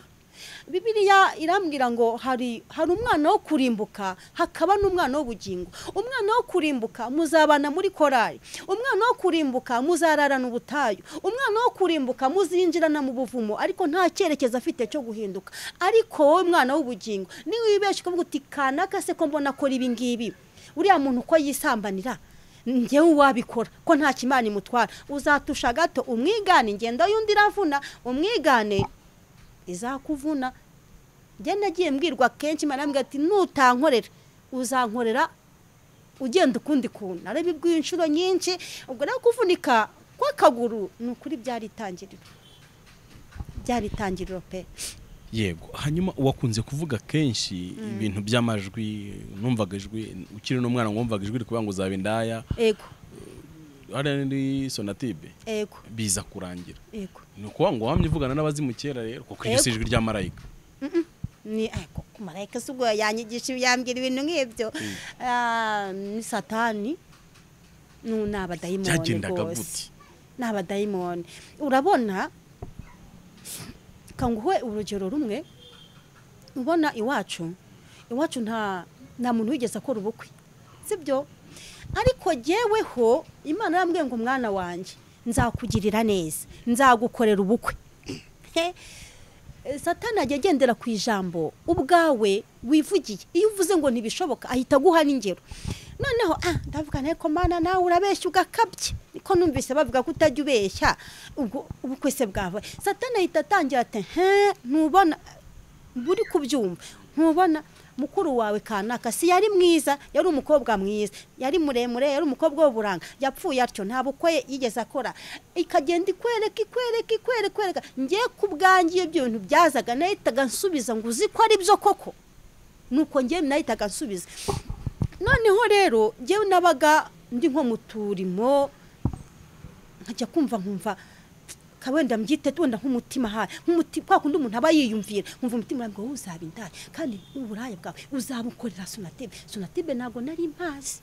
bibiriya irambwira ngo hari hari umwana wo kurimbuka hakaba n'umwana w'ubugingo umwana wo kurimbuka muzabana muri korari umwana wo kurimbuka muzararana ubutayu umwana wo kurimbuka muzinjirana mu buvumo ariko nta cyerekezo afite cyo guhinduka ariko wowe mwana w'ubugingo niba wibeshye ukavuga uti kanaka se ko mbona akora ibi ngibi uriya muntu uko yisambanira ngewe uwabikora ko nta kimana imutwara uzatusha gato umwigane ngenda y'undi iravuna umwigane izakuvuna njye nagiye mbwirwa kenshi marambwira ati nutankorera uzankorera ugenda ukundi kuntu narabibwiye inshuro nyinshi ubwo nawe kuvunika kw'akaguru ni ukuri byari itangiriro byari itangiriro pe yego hanyuma wakunze kuvuga kenshi ibintu by'amajwi numvaga ijwi ukiri n'umwana wumvaga ijwi rikuvuga ngo uzaba indaya yego hariya ni sonatibe yego biza kurangira yego ni ukuvuga ngo wamye uvugana n'abazimu kera rero kuko iryo si ijwi rya marayika ni ariko marayika si ubwo yanyigisha yambwira ibintu nk'ibyo ni satani ni abadayimoni rwose ni abadayimoni urabona kanguhe urugero rumwe ubona iwacu iwacu nta nta muntu wigeze akora ubukwe sibyo ariko jyeweho imana yambwiye ngo umwana wanjye nzakugirira neza nzagukorera ubukwe satana ajya agendera ku ijambo ubwawe wivugiye iyo uvuze ngo ntibishoboka ahita aguha n'ingero noneho ah ndavuga nteko mana nawe urabeshya ugakabye niko numvise bavuga ko utajya ubeshya ubwo ubukwe se bwawe satana ahita atangira ati he ntubona buri kubyumva ntubona mukuru wawe kanaka si yari mwiza yari umukobwa mwiza yari muremure yari umukobwa w'uburanga yapfuye atyo nta bukwe yigeze akora ikagenda ikwereka ikwereka ikwereka ikwereka ngiye ku bwanjye ibyo bintu byazaga nahitaga nsubiza ngo uzi ko ari byo koko nuko ngiye nahitaga nsubiza noneho rero ngewe nabaga ndi nko mu turimo nkajya kumva nkumva wenda mbyite wenda nk'umutima haye nk'umutima kwa kundi umuntu aba yiyumvira nkumva umutima wawe uzaba indaya kandi uburaya bwawe uzabukorera sonatibe sonatibe ntabwo nari impazi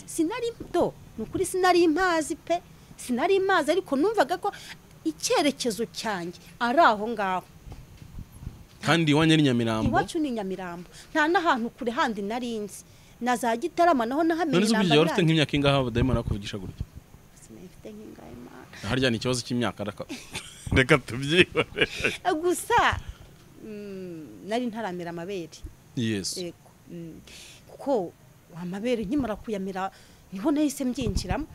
sinari do ni ukuri sinari impazi pe sinari impazi ariko numvaga ko icyerekezo cyanjye ari aho ngaho kandi iwanyu ni nyamirambo iwacu ni nyamirambo nta n'ahantu kure handi nari nzi na za gitarama naho nahamenye inamba nani wari ufite nk'imyaka ingahe abadayimana bakuvugisha gutya sinafite nk'ingahe mana harya ni ikibazo cy'imyaka reka tubyibone gusa nari ntaramera amabere yesu kuko amabere nkimara kuyamera niho nahise mbyinjiramo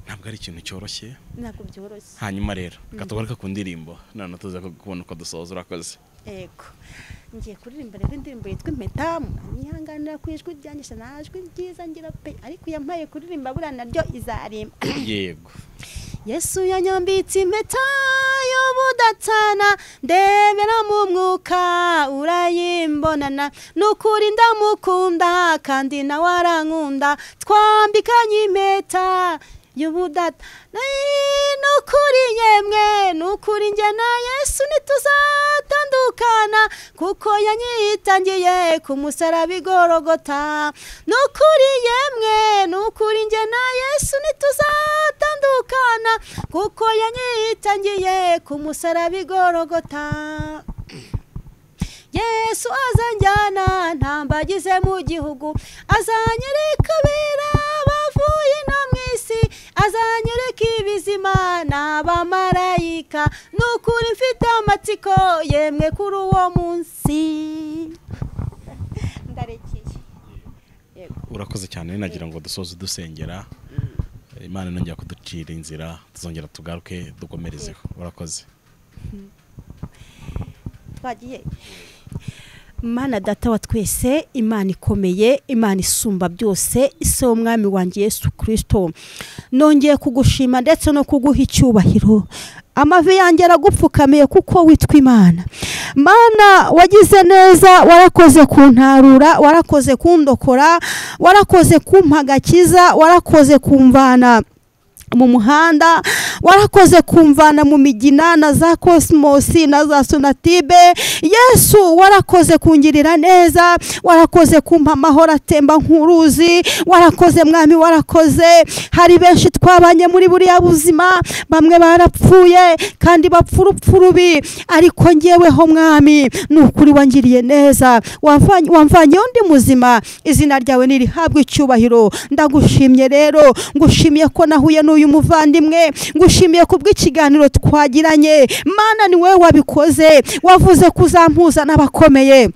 ntabwo ari ikintu cyoroshye ntabwo byoroshye hanyuma rero katugaruka ku ndirimbo none tuza kubona uko dusoza urakoze yego ngiye kuririmba rero indirimbo yitwa impeta nyihanganira ku ijwi ryanjye najwi ryiza ngira pe ariko yampaye kuririmba buriya naryo izarimba yego yesu yanyambitse impeta y'ubudatana ndebera mu mwuka urayimbonana ni ukuri ndamukunda kandi nawe arankunda twambikanye impeta y'ubudata ni ukuri yemwe ni ukuri njye na yesu ntituzatandukana kuko yanyitangiye ku musaraba igorogota ni ukuri yemwe ni ukuri njye na yesu ntituzatandukana kuko yanyitangiye ku musaraba igorogota yesu azanjyana ntambagize mu gihugu azanyereka bera bavuye no mu isi azanyereka ibizima n'abamarayika ni ukuri mfite amatsiko yemwe kuri uwo munsi ndarekeye urakoze cyane nagira ngo dusoze dusengera imana nongera kuducira inzira tuzongera tugaruke dukomerezeho urakoze twagiye Imana data wa twese imana ikomeye imana isumba byose ise w'umwami wanjye Yesu kirisito nongeye kugushima ndetse no kuguha icyubahiro amavi yanjye aragupfukamiye kuko witwa imana mana wagize neza warakoze kuntarura warakoze kundokora warakoze kumpagakiza warakoze kumvana mu muhanda warakoze kumvana mu migina na za kosimosi na za sonatibe yesu warakoze kungirira neza warakoze kumpa amahoro atemba nk'uruzi warakoze mwami warakoze hari benshi twabanye muri buriya buzima bamwe barapfuye kandi bapfa urupfu rubi ariko ngeweho mwami ni ukuri wangiriye neza wamvanyeho undi muzima izina ryawe ntirihabwe icyubahiro ndagushimye rero ngushimiye ko nahuye n'uyu uyu muvandimwe ngushimiye ku bw'ikiganiro twagiranye mana ni wowe wabikoze wavuze kuzampuza n'abakomeye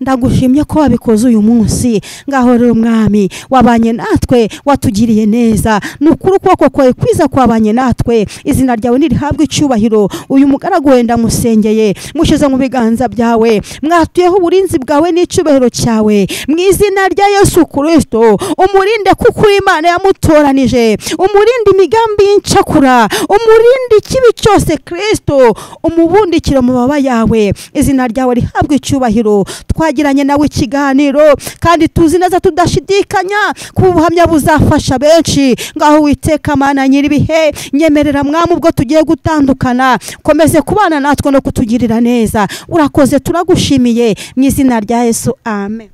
ndagushimye ko wabikoze uyu munsi ngahorera umwami wabanye natwe watugiriye neza ni ukuri ukuboko kwawe kwiza kwabanye natwe izina ryawe ntirihabwe icyubahiro uyu mugaragu wenda musengeye mushyize mu biganza byawe mwatuyeho uburinzi bwawe n'icyubahiro cyawe mu izina rya yesu kirisito umurinde kuko uyu imana yamutoranije umurinde imigambi y'incakura umurinde ikibi cyose kirisito umubundikira mu mababa yawe izina ryawe rihabwe icyubahiro twagiranye nawe ikiganiro kandi tuzi neza tudashidikanya ko ubuhamya buzafasha benshi ngaho witeka mana nyir'ibihe nyemerera mwami ubwo tugiye gutandukana komeze kubana natwe no kutugirira neza urakoze turagushimiye mu izina rya yesu amen